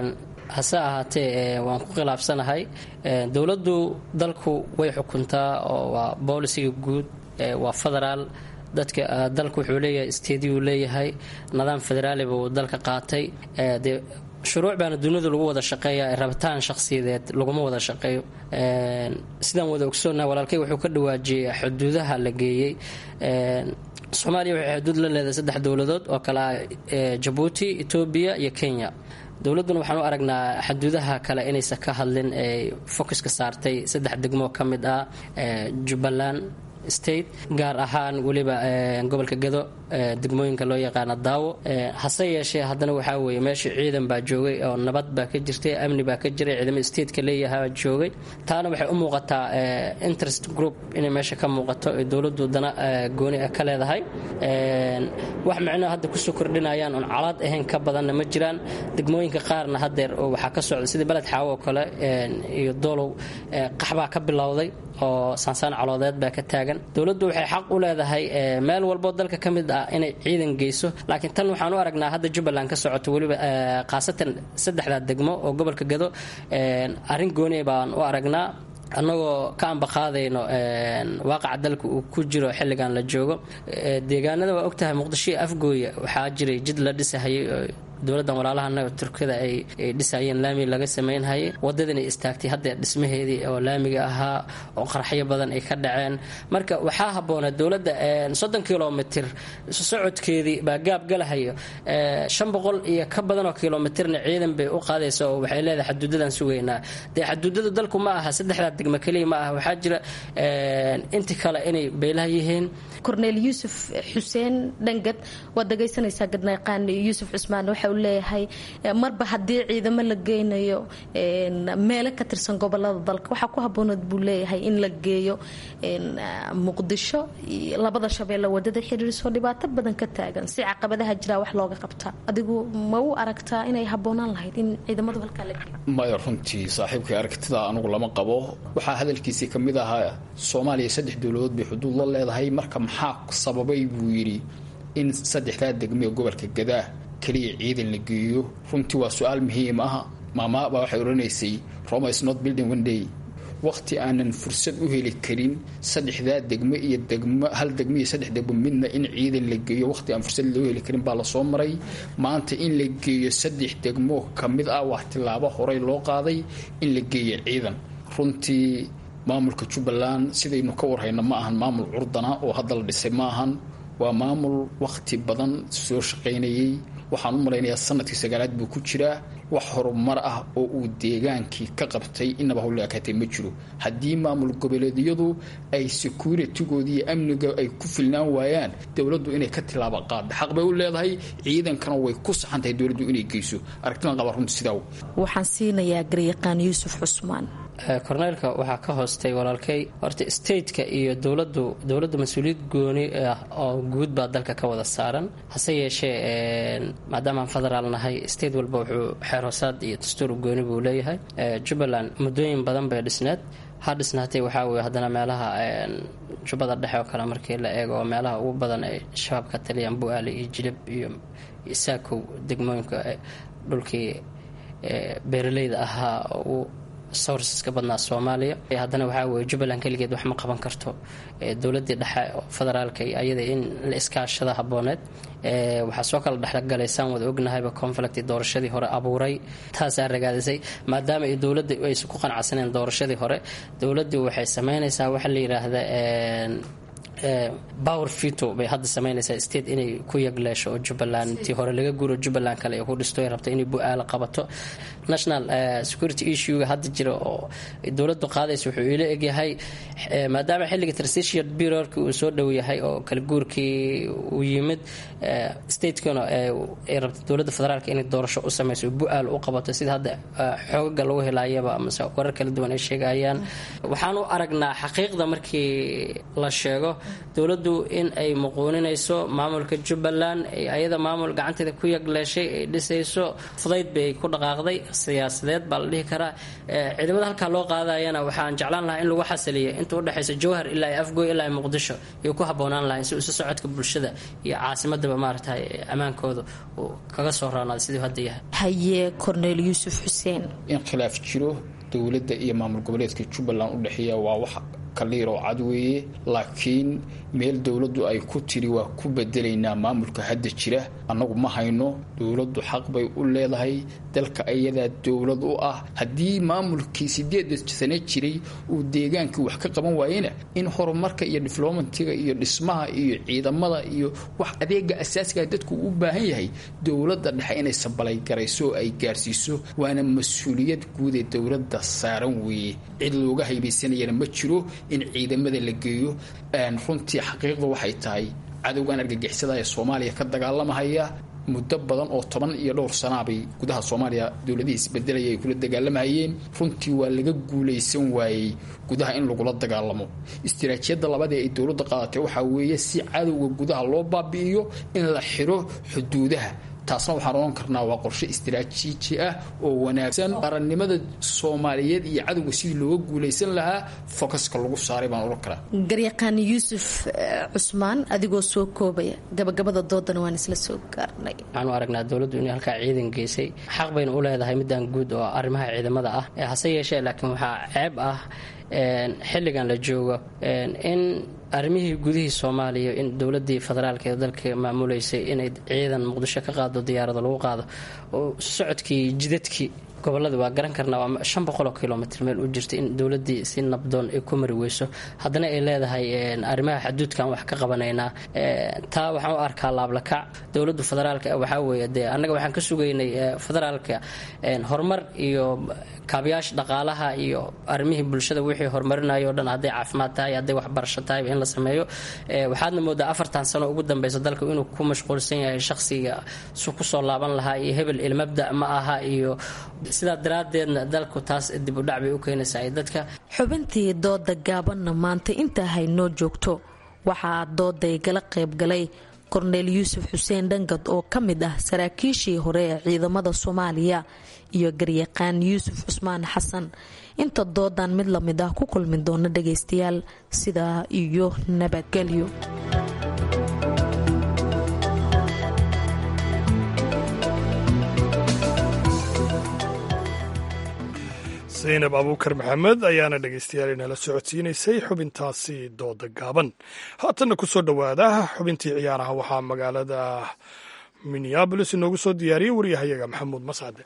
hase ahaatee waan ku khilaafsanahay dowladdu dalku way xukuntaa oo waa boolisiga guud waa federaal dadka dalku wuxuu leeyahay stadiyu leeyahay nidaam federaali buu dalka qaatay dee shuruuc baana duniyadu lagu wada shaqeeya rabitaan shakhsiyadeed laguma wada shaqeeyo sidaan wada ogsoonnaha walaalkay wuxuu ka dhawaajiyey xuduudaha la geeyey soomaaliya waxay xuduud la leedahay saddex dowladood oo kale ah jabuuti etoobiya iyo kenya dowladduna waxaan u aragnaa xuduudaha kale inaysan ka hadlin ay focuska saartay saddex degmo ka mid ah jubbaland state gaar ahaan weliba gobolka gado degmooyinka loo yaqaana daawo hase yeeshee haddana waxaa weeye meesha ciidan baa joogay oo nabad baa ka jirtay amni baa ka jiray ciidamada stateka leeyahaa joogay taana waxay u muuqataa interest group inay meesha ka muuqato ee dowladdu dana gooni ah ka leedahay wax micnoha hadda kusoo kordhinayaan oon calaad ahayn ka badanna ma jiraan degmooyinka qaarna haddeer waxaa ka socda sidii beled xaawo oo kale iyo doolow qaxbaa ka bilowday oo saansaan caloodeed baa ka taagan dowladdu waxay xaq u leedahay meel walboo dalka ka mid ah inay ciidan geyso laakiin tan waxaan u aragnaa hadda jubbaland ka socoto weliba khaasatan saddexdaa degmo oo gobolka gado arrin gooniya baan u aragnaa annagoo ka ambaqaadayno waaqaca dalka uu ku jiro xilligan la joogo deegaanada waa ogtahay muqdisho iyo afgooya waxaa jiray jid la dhisahayay dowladdan walaalahana turkida ay dhisayeen laami laga samaynhayay wadadana istaagtay hadda dhismaheedii oo laamiga ahaa oo qaraxyo badan ay ka dhaceen marka waxaa habboona dowladda soddon kilomitir socodkeedii baa gaab galahayo shan boqol iyo ka badanoo kilomitirna ciidan bay u qaadaysa oo waxay leedahay xaduudadan sugaynaa dee xaduudadu dalku ma aha saddexdaa degmo keliya ma aha waxaa jira inti kale inay beelaha yihiin korneel yuusuf xuseen dhangad waad dhagaysanaysaa gadnayqaan yuusuf cusmaan waxa uu leeyahay marba haddii ciidamo la geynayo meelo ka tirsan gobolada dalka waxaa ku habooneed buu leeyahay in la geeyo muqdisho labada shabeelle wadada xiriirisoo dhibaato badan ka taagan si caqabadaha jiraa wax looga qabtaa adigu ma u aragtaa inay habboonaan lahayd in ciidamadu halkaa la geeyo maya runtii saaxiibkay aragtida anugu lama qabo waxaa hadalkiisii ka mid ahaa soomaaliya saddex dowladood bay xuduud la leedahay marka maxaa sababay buu yidhi in saddexdaa degmee gobolka gadaa keliya ciidan la geeyo runtii waa su-aal muhiim ah maamaabaa waxay odhanaysay roma is not building one day waqti aanan fursad u heli karin saddexdaa degmo iyo degmo hal degmo iyo saddex degmo midna in ciidan la geeyo waqti aan fursad loo heli karin baa lasoo maray maanta in la geeyo saddex degmo ka mid ah wax tilaabo horey loo qaaday in la geeyo ciidan runtii maamulka jubbaland sidaynu ka warhayna ma ahan maamul curdana oo hadda la dhisay ma ahan waa maamul waqti badan soo shaqaynayay waxaan u malaynayaa sanadkii sagaalaad buu ku jiraa wax horumar ah oo uu deegaankii ka qabtay inaba hawle akaatee ma jiro haddii maamul goboleedyadu ay securitigoodii iyo amniga ay ku filnaan waayaan dowladdu inay ka tilaabo qaadda xaq bay u leedahay ciidankana way ku saxan tahay dowladdu inay geyso aragtidan qaba runta sidaa waxaan siinayaa garyaqaan yuusuf cusmaan korneylka waxaa ka hoostay walaalkay horta stateka iyo dowladu dowladda mas-uuliyad gooni ah oo guud baa dalka ka wada saaran hase yeeshee maadaamaan federaal nahay state walba wuxuu xeer hoosaad iyo dastuur gooni buu leeyahay jubbaland muddooyin badan bay dhisneed ha dhisnaatay waxaa weye haddana meelaha jubbada dhexe oo kale markii la eego oo meelaha ugu badan ay shabaab ka taliyaan bu-aale iyo jilib iyo saakow degmooyinka dhulkii beeraleyda ahaa oo sourceska badnaa soomaaliya haddana waxaa weye jubbaland keligeed wax ma qaban karto dowladii dhexe oo federaalka iyo ayada in la iskaashada habooneed waxaa soo kala dhexgalaysaan wada ognahayba conflict doorashadii hore abuuray taasaa ragaadisay maadaama ay dowladda aysan ku qanacsaneen doorashadii hore dowladdu waxay sameynaysaa waxa la yidhaahda power fito bay hadda sameynaysaa state inay ku yagleesho oo jubbaland tii hore laga guuro jubbaland kale ay ku dhisto ay rabto inay bu-aala qabato national security issuega hadda jira oo dowladdu qaadaysa wuxuu ila egyahay maadaama xilliga transition bureauki uu soo dhow yahay oo kala guurkii uu yimid statekana ay rabto dowladda federaalka inay doorasho u sameyso bu-aal u qabato sida hadda xoogaga lagu helaayaba amase warar kala duwan ay sheegayaan waxaan u aragnaa xaqiiqda markii la sheego dowladdu in ay muquuninayso maamulka jubbaland ayada maamul gacanteeda ku yagleeshay ay dhisayso fudayd bay ku dhaqaaqday siyaasadeed baa la dhihi karaa ciidamada halkaa loo qaadayana waxaan jeclaan lahaa in lagu xasiliyo inta udhexaysa jowhar ilaa afgoy ilaa muqdisho iyo ku haboonaan lahayn si isu socodka bulshada iyo caasimadaba maaragtay ammaankooda uu kaga soo roonaada siduu hadda yahay haye korneel yuusuf xuseen in khilaaf jiro dowladda iyo maamul goboleedka jubbaland u dhexeeya waa wax kaliir oo cad weeye laakiin meel dowladdu ay ku tiri waa ku bedelaynaa maamulka hadda jira annagu ma hayno dowladdu xaq bay u leedahay dalka ayadaa dowlad u ah haddii maamulkii sideeda sane jiray uu deegaankii wax ka qaban waayena in horumarka iyo diflomatiga iyo dhismaha iyo ciidamada iyo wax adeega asaasiga dadku u baahan yahay dowladda dhexe inay sabalaygarayso oo ay gaarsiiso waana mas-uuliyad guud ee dowladda saaran weeye cid looga haybaysanayana ma jiro in ciidamada la geeyo runtii xaqiiqda waxay tahay cadowgan argagixisada ee soomaaliya ka dagaalamahaya muddo badan oo toban iyo dhowr sanaabay gudaha soomaaliya dowladihii isbedelaya ay kula dagaalamahayeen runtii waa laga guulaysan waayey gudaha in lagula dagaalamo istiraatiijiyadda labaad ee ay dowladda qaadatay waxaa weeye si cadowga gudaha loo baabi'iyo in la xiro xuduudaha taasna waxaan odhan karnaa waa qorshe istiraatiiji ah oo wanaagsan qarannimada soomaaliyeed iyo cadowga sidii looga guulaysan lahaa fokaska lagu saaray baan odhan karaa garyaqaan yuusuf cusmaan adigoo soo koobaya gabagabada doodana waan isla soo gaarnay waxaan u aragnaa dowladdu inay halkaa ciidan geysay xaq bayna u leedahay midaan guud oo arrimaha ciidamada ah hase yeeshee laakiin waxaa ceeb ah xilligan la joogo in arrimihii gudihii soomaaliya in dowladii federaalk ee dalka maamuleysay inay ciidan muqdisho ka qaado diyaarado lagu qaado oo socodkii jidadkii gobolada waa garan karnaa waa shan boqoloo kilomitr meel u jirta in dowladii si nabdoon ay ku mari weyso haddana ay leedahay arrimaha xaduudkan wax ka qabanaynaa taa waxaan u arkaa laablakac dowladda federaalka waxaa weeye dee annaga waxaan ka sugaynay federaalka horumar iyo kaabayaasha dhaqaalaha iyo arrimihii bulshada wixii horumarinayo o dhan hadday caafimaad tahay hadday waxbarasho tahayba in la sameeyo waxaadna moodaa afartan sano ugu dambeysa dalka inuu ku mashquulsan yahay shaqsiga su kusoo laaban lahaa iyo hebel ilmabda ma aha iyo sidaa daraadeedna dalku taas dib u dhac bay u keenaysaa dadka xubintii dooda gaabanna maanta intaa haynoo joogto waxaa dooday gala qaybgalay korneel yuusuf xuseen dhangad oo ka mid ah saraakiishii hore ee ciidamada soomaaliya iyo garyaqaan yuusuf cusmaan xasan inta doodan mid lamid ah ku kulmi doona dhagaystayaal sidaa iyo nabadgelyo zaynab abuukar maxamed ayaana dhegaystayaal inala socodsiinaysay xubintaasi dooda gaaban haatanna ku soo dhowaada xubintii ciyaaraha waxaa magaalada minneabolis inoogu soo diyaariyey waryahayaga maxamuud mascade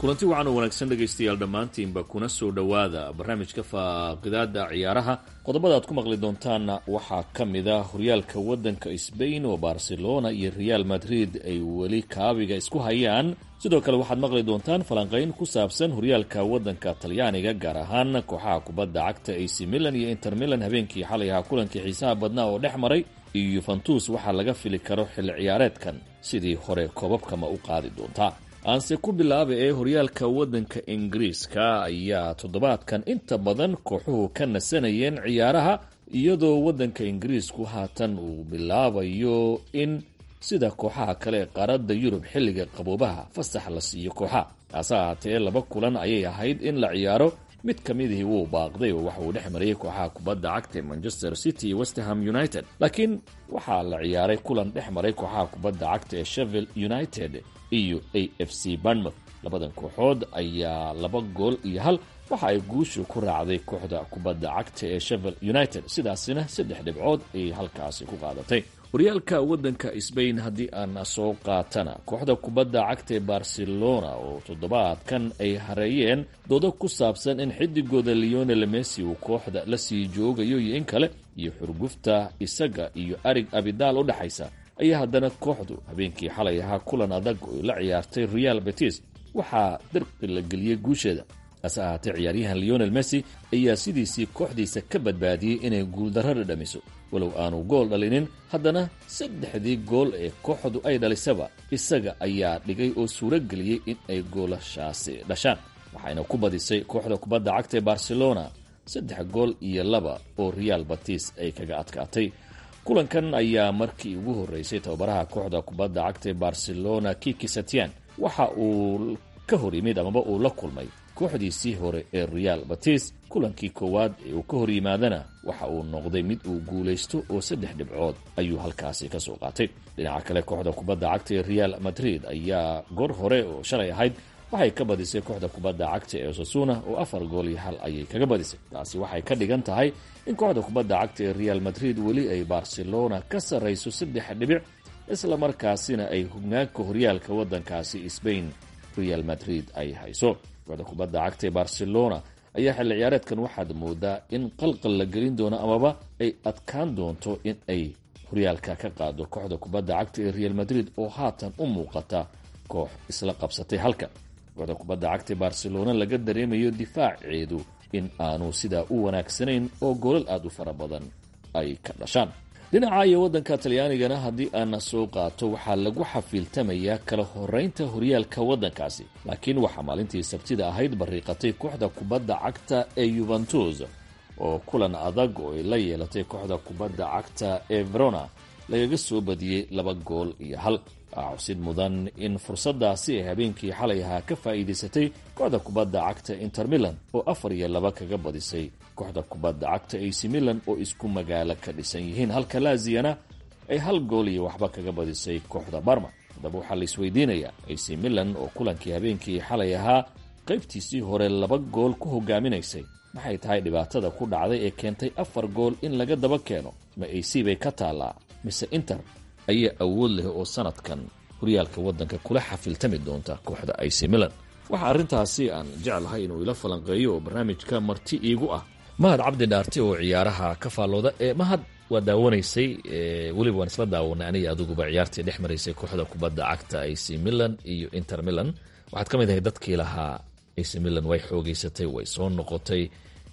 kulanti wacan oo wanaagsan dhegaystayaal dhammaantiinba kuna soo dhowaada barnaamijka faaqidaada ciyaaraha qodobada aad ku maqli doontaanna waxaa ka mid ah horyaalka waddanka sbain oo barcelona iyo real madrid ay weli kaabiga isku hayaan sidoo kale waxaad maqli doontaan falanqayn ku saabsan horyaalka waddanka talyaaniga gaar ahaan kooxaha kubadda cagta ac milan iyo inter milan habeenkii xalay ahaa kulankii xiisaha badnaa oo dhex maray iyo yuventus waxaa laga fili karo xilli ciyaareedkan sidii hore koobabkama u qaadi doontaa aanse ku bilaaba ee horyaalka waddanka ingiriiska ayaa toddobaadkan inta badan kooxuhu ka nasanayeen ciyaaraha iyadoo waddanka ingiriisku haatan uu bilaabayo in sida kooxaha kale ee qaaradda yurub xilliga qaboobaha fasax la siiyo kooxaha taase ahaatee laba kulan ayay ahayd in la ciyaaro mid ka midihii wuu baaqday oo waxa uu dhex marayay kooxaha kubadda cagta ee manchester city iyo westerham united laakiin waxaa la ciyaaray kulan dhex maray kooxaha kubadda cagta ee shevel united iyo a f c barnmouth labadan kooxood ayaa laba gool iyo hal waxa ay guushu ku raacday kooxda kubadda cagta ee shevel united sidaasina saddex dhibcood ayay halkaasi ku qaadatay horyaalka waddanka sbain haddii aan soo qaatana kooxda kubadda cagta ee barcelona oo toddobaadkan ay hareeyeen doodo ku saabsan in xidigooda leonel messi uu kooxda la sii joogayo iyo in kale iyo xurgufta isaga iyo arig abidaal u dhexaysa ayaa haddana kooxdu habeenkii xalay ahaa kulan adag oo la ciyaartay real betis waxaa darqi la geliyey guusheeda hase ahaatee ciyaaryahan leonel messi ayaa sidiisii kooxdiisa ka badbaadiyey inay guuldarro dhadhamiso walow aanu gool dhalinin haddana saddexdii gool ee kooxdu ay dhalisaba isaga ayaa dhigay oo suuro geliyey in ay goolashaasi dhashaan waxayna ku badisay kooxda kubadda cagta ee barcelona saddex gool iyo laba oo real batis ay kaga adkaatay kulankan ayaa markii ugu horreysay tababaraha kooxda kubadda cagta ee barcelona kiki satian waxa uu ka hor yimid amaba uu la kulmay kooxdiisii hore ee real batis kulankii koowaad ee uu ka hor yimaadana waxa uu noqday mid uu guulaysto oo saddex dhibcood ayuu halkaasi ka soo qaatay dhinaca kale kooxda kubadda cagta ee real madrid ayaa goor hore oo shalay ahayd waxay ka badisay kooxda kubadda cagta ee osasuna oo afar gool iyo hal ayay kaga badisay taasi waxay ka dhigan tahay in kooxda kubadda cagta ee real madrid weli ay barcelona ka sarrayso saddex dhibic isla markaasina ay hoggaanka horyaalka waddankaasi sbain real madrid ay hayso kooxda kubadda cagta ee barcelona ayaa xilli ciyaareedkan waxaad moodaa in qalqal la gelin doono amaba ay adkaan doonto in ay horyaalka ka qaado kooxda kubadda cagta ee real madrid oo haatan u muuqata koox isla qabsatay halka kooxda kubadda cagta ee barcelona laga dareemayo difaaceedu in aanu sidaa u wanaagsanayn oo goolal aad u fara badan ay ka dhashaan dhinaca iyo waddanka talyaanigana haddii aana soo qaato waxaa lagu xafiiltamayaa kala horeynta horyaalka waddankaasi laakiin waxaa maalintii sabtida ahayd bariiqatay kooxda kubadda cagta ee yuventus oo kulan adag oo ay la yeelatay kooxda kubadda cagta ee verona lagaga soo badiyey laba gool iyo hal waxaa xusid mudan in fursadaasi ay habeenkii xalay ahaa ka faa'iidaysatay kooxda kubadda cagta inter milan oo afar iyo laba kaga badisay kooxda kubadda cagta ac milan oo isku magaalo ka dhisan yihiin halka laaziyana ay hal gool iyo waxba kaga badisay kooxda barma haddaba waxaa la isweydiinayaa ac milan oo kulankii habeenkii xalay ahaa qaybtiisii hore laba gool ku hogaaminaysay maxay tahay dhibaatada ku dhacday ee keentay afar gool in laga daba keeno ma ac bay ka taallaa mise inter ayaa awood leh oo sanadkan horyaalka waddanka kula xafiltami doonta kooxda ac milan waxaa arrintaasi aan jeclahay inuu ila falanqeeyo oo barnaamijka marti iigu ah mahad cabdi dhaarte oo ciyaaraha ka faallooda ee mahad waa daawanaysay weliba waan isla daawanay aniga adiguba ciyaartii dhex maraysay kooxda kubadda cagta ac milan iyo inter milan waxaad ka mid ahay dadkii lahaa ac milan way xoogeysatay way soo noqotay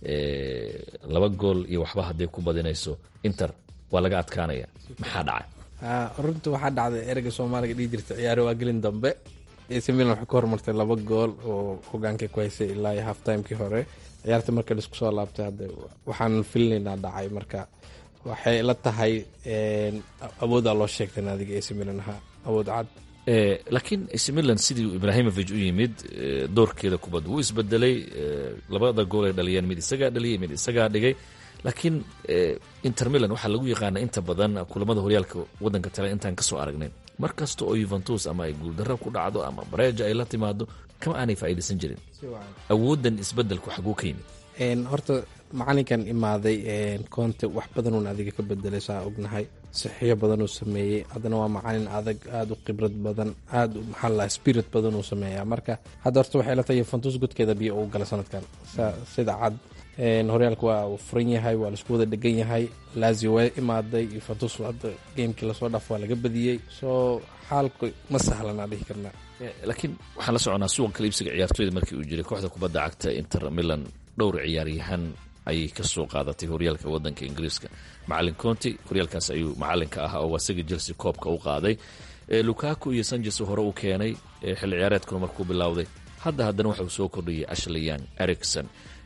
laba gool iyo waxba hadday ku badinayso inter waa laga adkaanaya maxaa dhacay runta waxaa dhacday ereyga soomaaliga dhihi jirta ciyaari waa gelin dambe ac milan waxay ka hormartay laba gool oo hogaankay ku haysay ilaa iyo half timekii hore ciyaarta marka laisku soo laabtay hadda waxaan filinaynaa dhacay marka waxay la tahay awoodaa loo sheegtay naadiga ac milan ahaa awood cad laakiin ac milan sidii ibrahimovic u yimid doorkeeda kubadda wuu isbedelay labada gool ay dhaliyeen mid isagaa dhaliyay mid isagaa dhigay laakiin inter milan waxaa lagu yaqaana inta badan kulamada horyaalka wadanka tale intaan kasoo aragnayn mar kasta oo yuventus ama ay guuldaro ku dhacdo ama bareja ay la timaado kama aanay faa'iidaysan jirin awoodan isbedelku xaguu ka yimid horta macalinkan imaaday conte wax badanuun adiga ka bedelay saa ognahay sixiyo badanuu sameeyey haddana waa macalin adag aada u khibrad badan aada maxaa la spirit badan uu sameeyaa marka hadda horta waxay la tahay yuventus godkeeda biyo uu galay sanadkan sida cad horyaalka waa uu furan yahay waa laisku wada dhegan yahay lazio waa imaaday yuventus hadda geemkii lasoo dhaaf waa laga badiyey soo xaalku ma sahlanaa dhihi karnaa laakiin waxaan la soconaa suuqa kaliibsiga ciyaartooyda markii uu jiray kooxda kubadda cagta inter milan dhowr ciyaaryahan ayay ka soo qaadatay horyaalka wadanka ingiriiska macalin conti horyaalkaas ayuu macalinka ah oo asaga chelsea koobka u qaaday lukaku iyo sanches hore u keenay xilli ciyaareedkuna markuu bilowday hadda haddana waxauu soo kordhiyay ashleyan ericson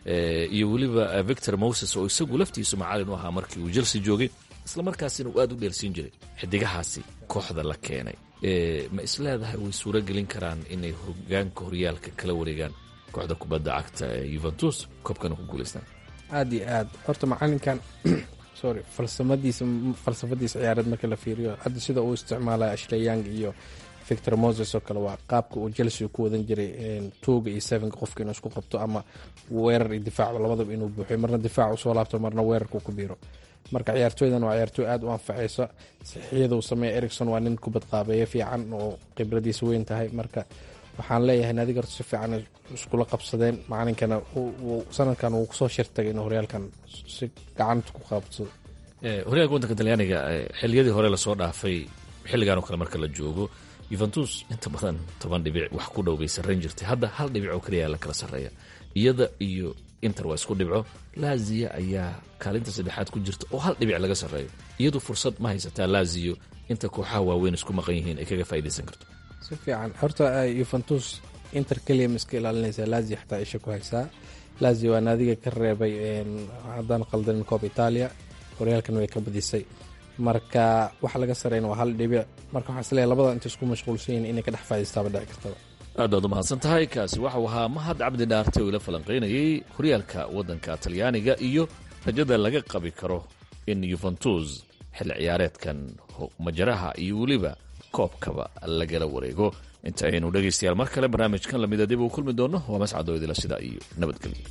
iyo weliba victor moses oo isagu laftiisu macalin u ahaa markii uu chelsea joogay isla markaasina uu aada u dheelsiin jiray xidigahaasi kooxda la keenay ma isleedahay way suuro gelin karaan inay hogaanka horyaalka kala wareegaan kooxda kubadda cagta ee yuventus koobkana ku guulaystaan aada iyo aad horta macalinkan sorry falsamadiisa falsafadiisa ciyaareed marka la fiiriyo hadda sida uu isticmaalaya ashleyang iyo victor moses oo kale waa qaabka uu chelsea ku wadan jiray twoga iyo sevenka qofka inuu isku qabto ama weerar iyo difaac labadaba inuu buuxiyo marna difaac usoo laabto marna weerarka ku biiro marka ciyaartooydan waa ciyaartooy aada u anfacaysa sixiyada uu sameeya ericson waa nin kubad qaabeeya fiican oo khibradiisa weyn tahay marka waxaan leeyahay nadig horta si fiican iskula qabsadeen macalinkana sanadkan uu kusoo shirtagay inuu horyaalkan si gacanta ku qabsado horyaalka waddanka talyaaniga xiliyadii hore lasoo dhaafay xilligan oo kale marka la joogo yuventus inta badan toban dhibic wax ku dhow bay sarrayn jirtay hadda hal dhibic oo kaliya la kala sarreeya iyada iyo inter waa isku dhibco laziya ayaa kaalinta saddexaad ku jirta oo hal dhibic laga sarreeyo iyadu fursad ma haysataa laziyo inta kooxaha waaweyn isku maqan yihiin ay kaga faa'idaysan karto si fiican horta yuventus inter keliya ma iska ilaalinaysaa lazio xataa isha ku haysaa lazio waa naadiga ka reebay haddaan qaldanin koob itaaliya horyaalkan way ka badisay marka waxa laga sareyna waa hal dhibic marka waxaa isleeyahay labada inta isku mashquulsan yihin inay ka dhex faa'iistaaba dhici kartaba aad baad u mahadsan tahay kaasi waxau ahaa mahad cabdi dhaarte oo ila falanqaynayay horyaalka waddanka talyaaniga iyo rajada laga qabi karo in yuventus xilli ciyaareedkan majaraha iyo weliba koobkaba lagala wareego inta aynu dhegaystayaal mar kale barnaamijkan lamida dib uu kulmi doono waa mascadoo idila sidaa iyo nabadgelyo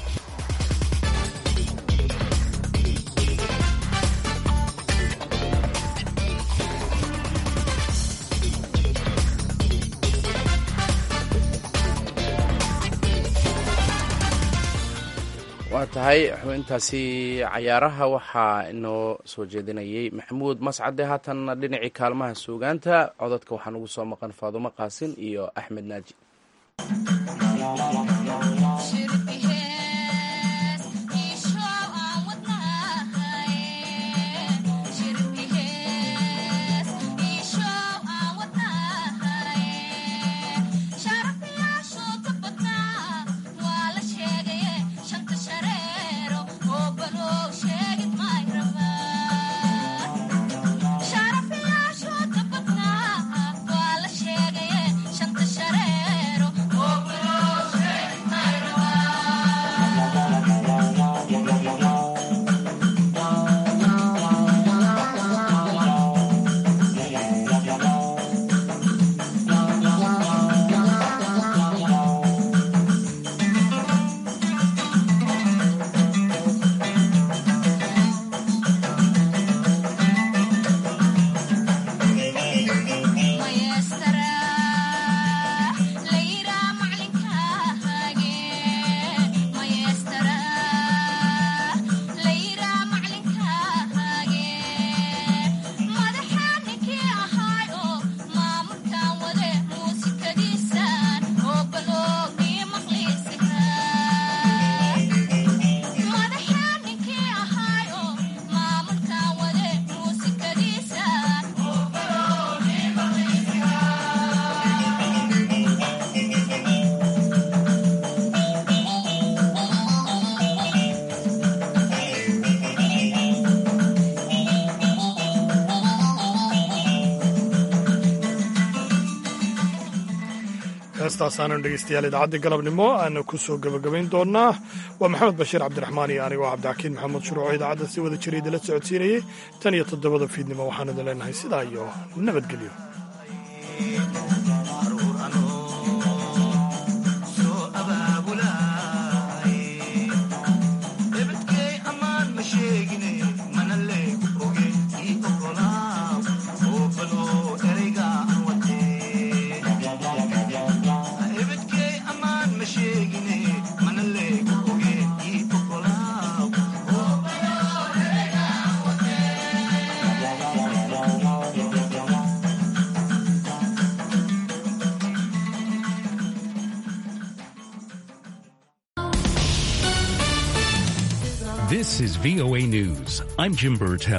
waa tahay xubintaasi cayaaraha waxaa inoo soo jeedinayay maxamuud mascade haatanna dhinacii kaalmaha suugaanta codadka waxaa nugu soo maqan faadumo qaasin iyo axmed naaji heestaasaanu dhegeystayaal idaacadda galabnimo aana ku soo gebagabayn doonnaa waa maxamed bashiir cabdiraxmaan iyo anigoo cabdixakiin maxamuud shuruuco idaacadda si wada jira idinla socodsiinayay tan iyo toddobada fiidnimo waxaan idin leenahay sidaa iyo nabadgelyo soo abaabulay This is VOA News. I'm Jim Burtell.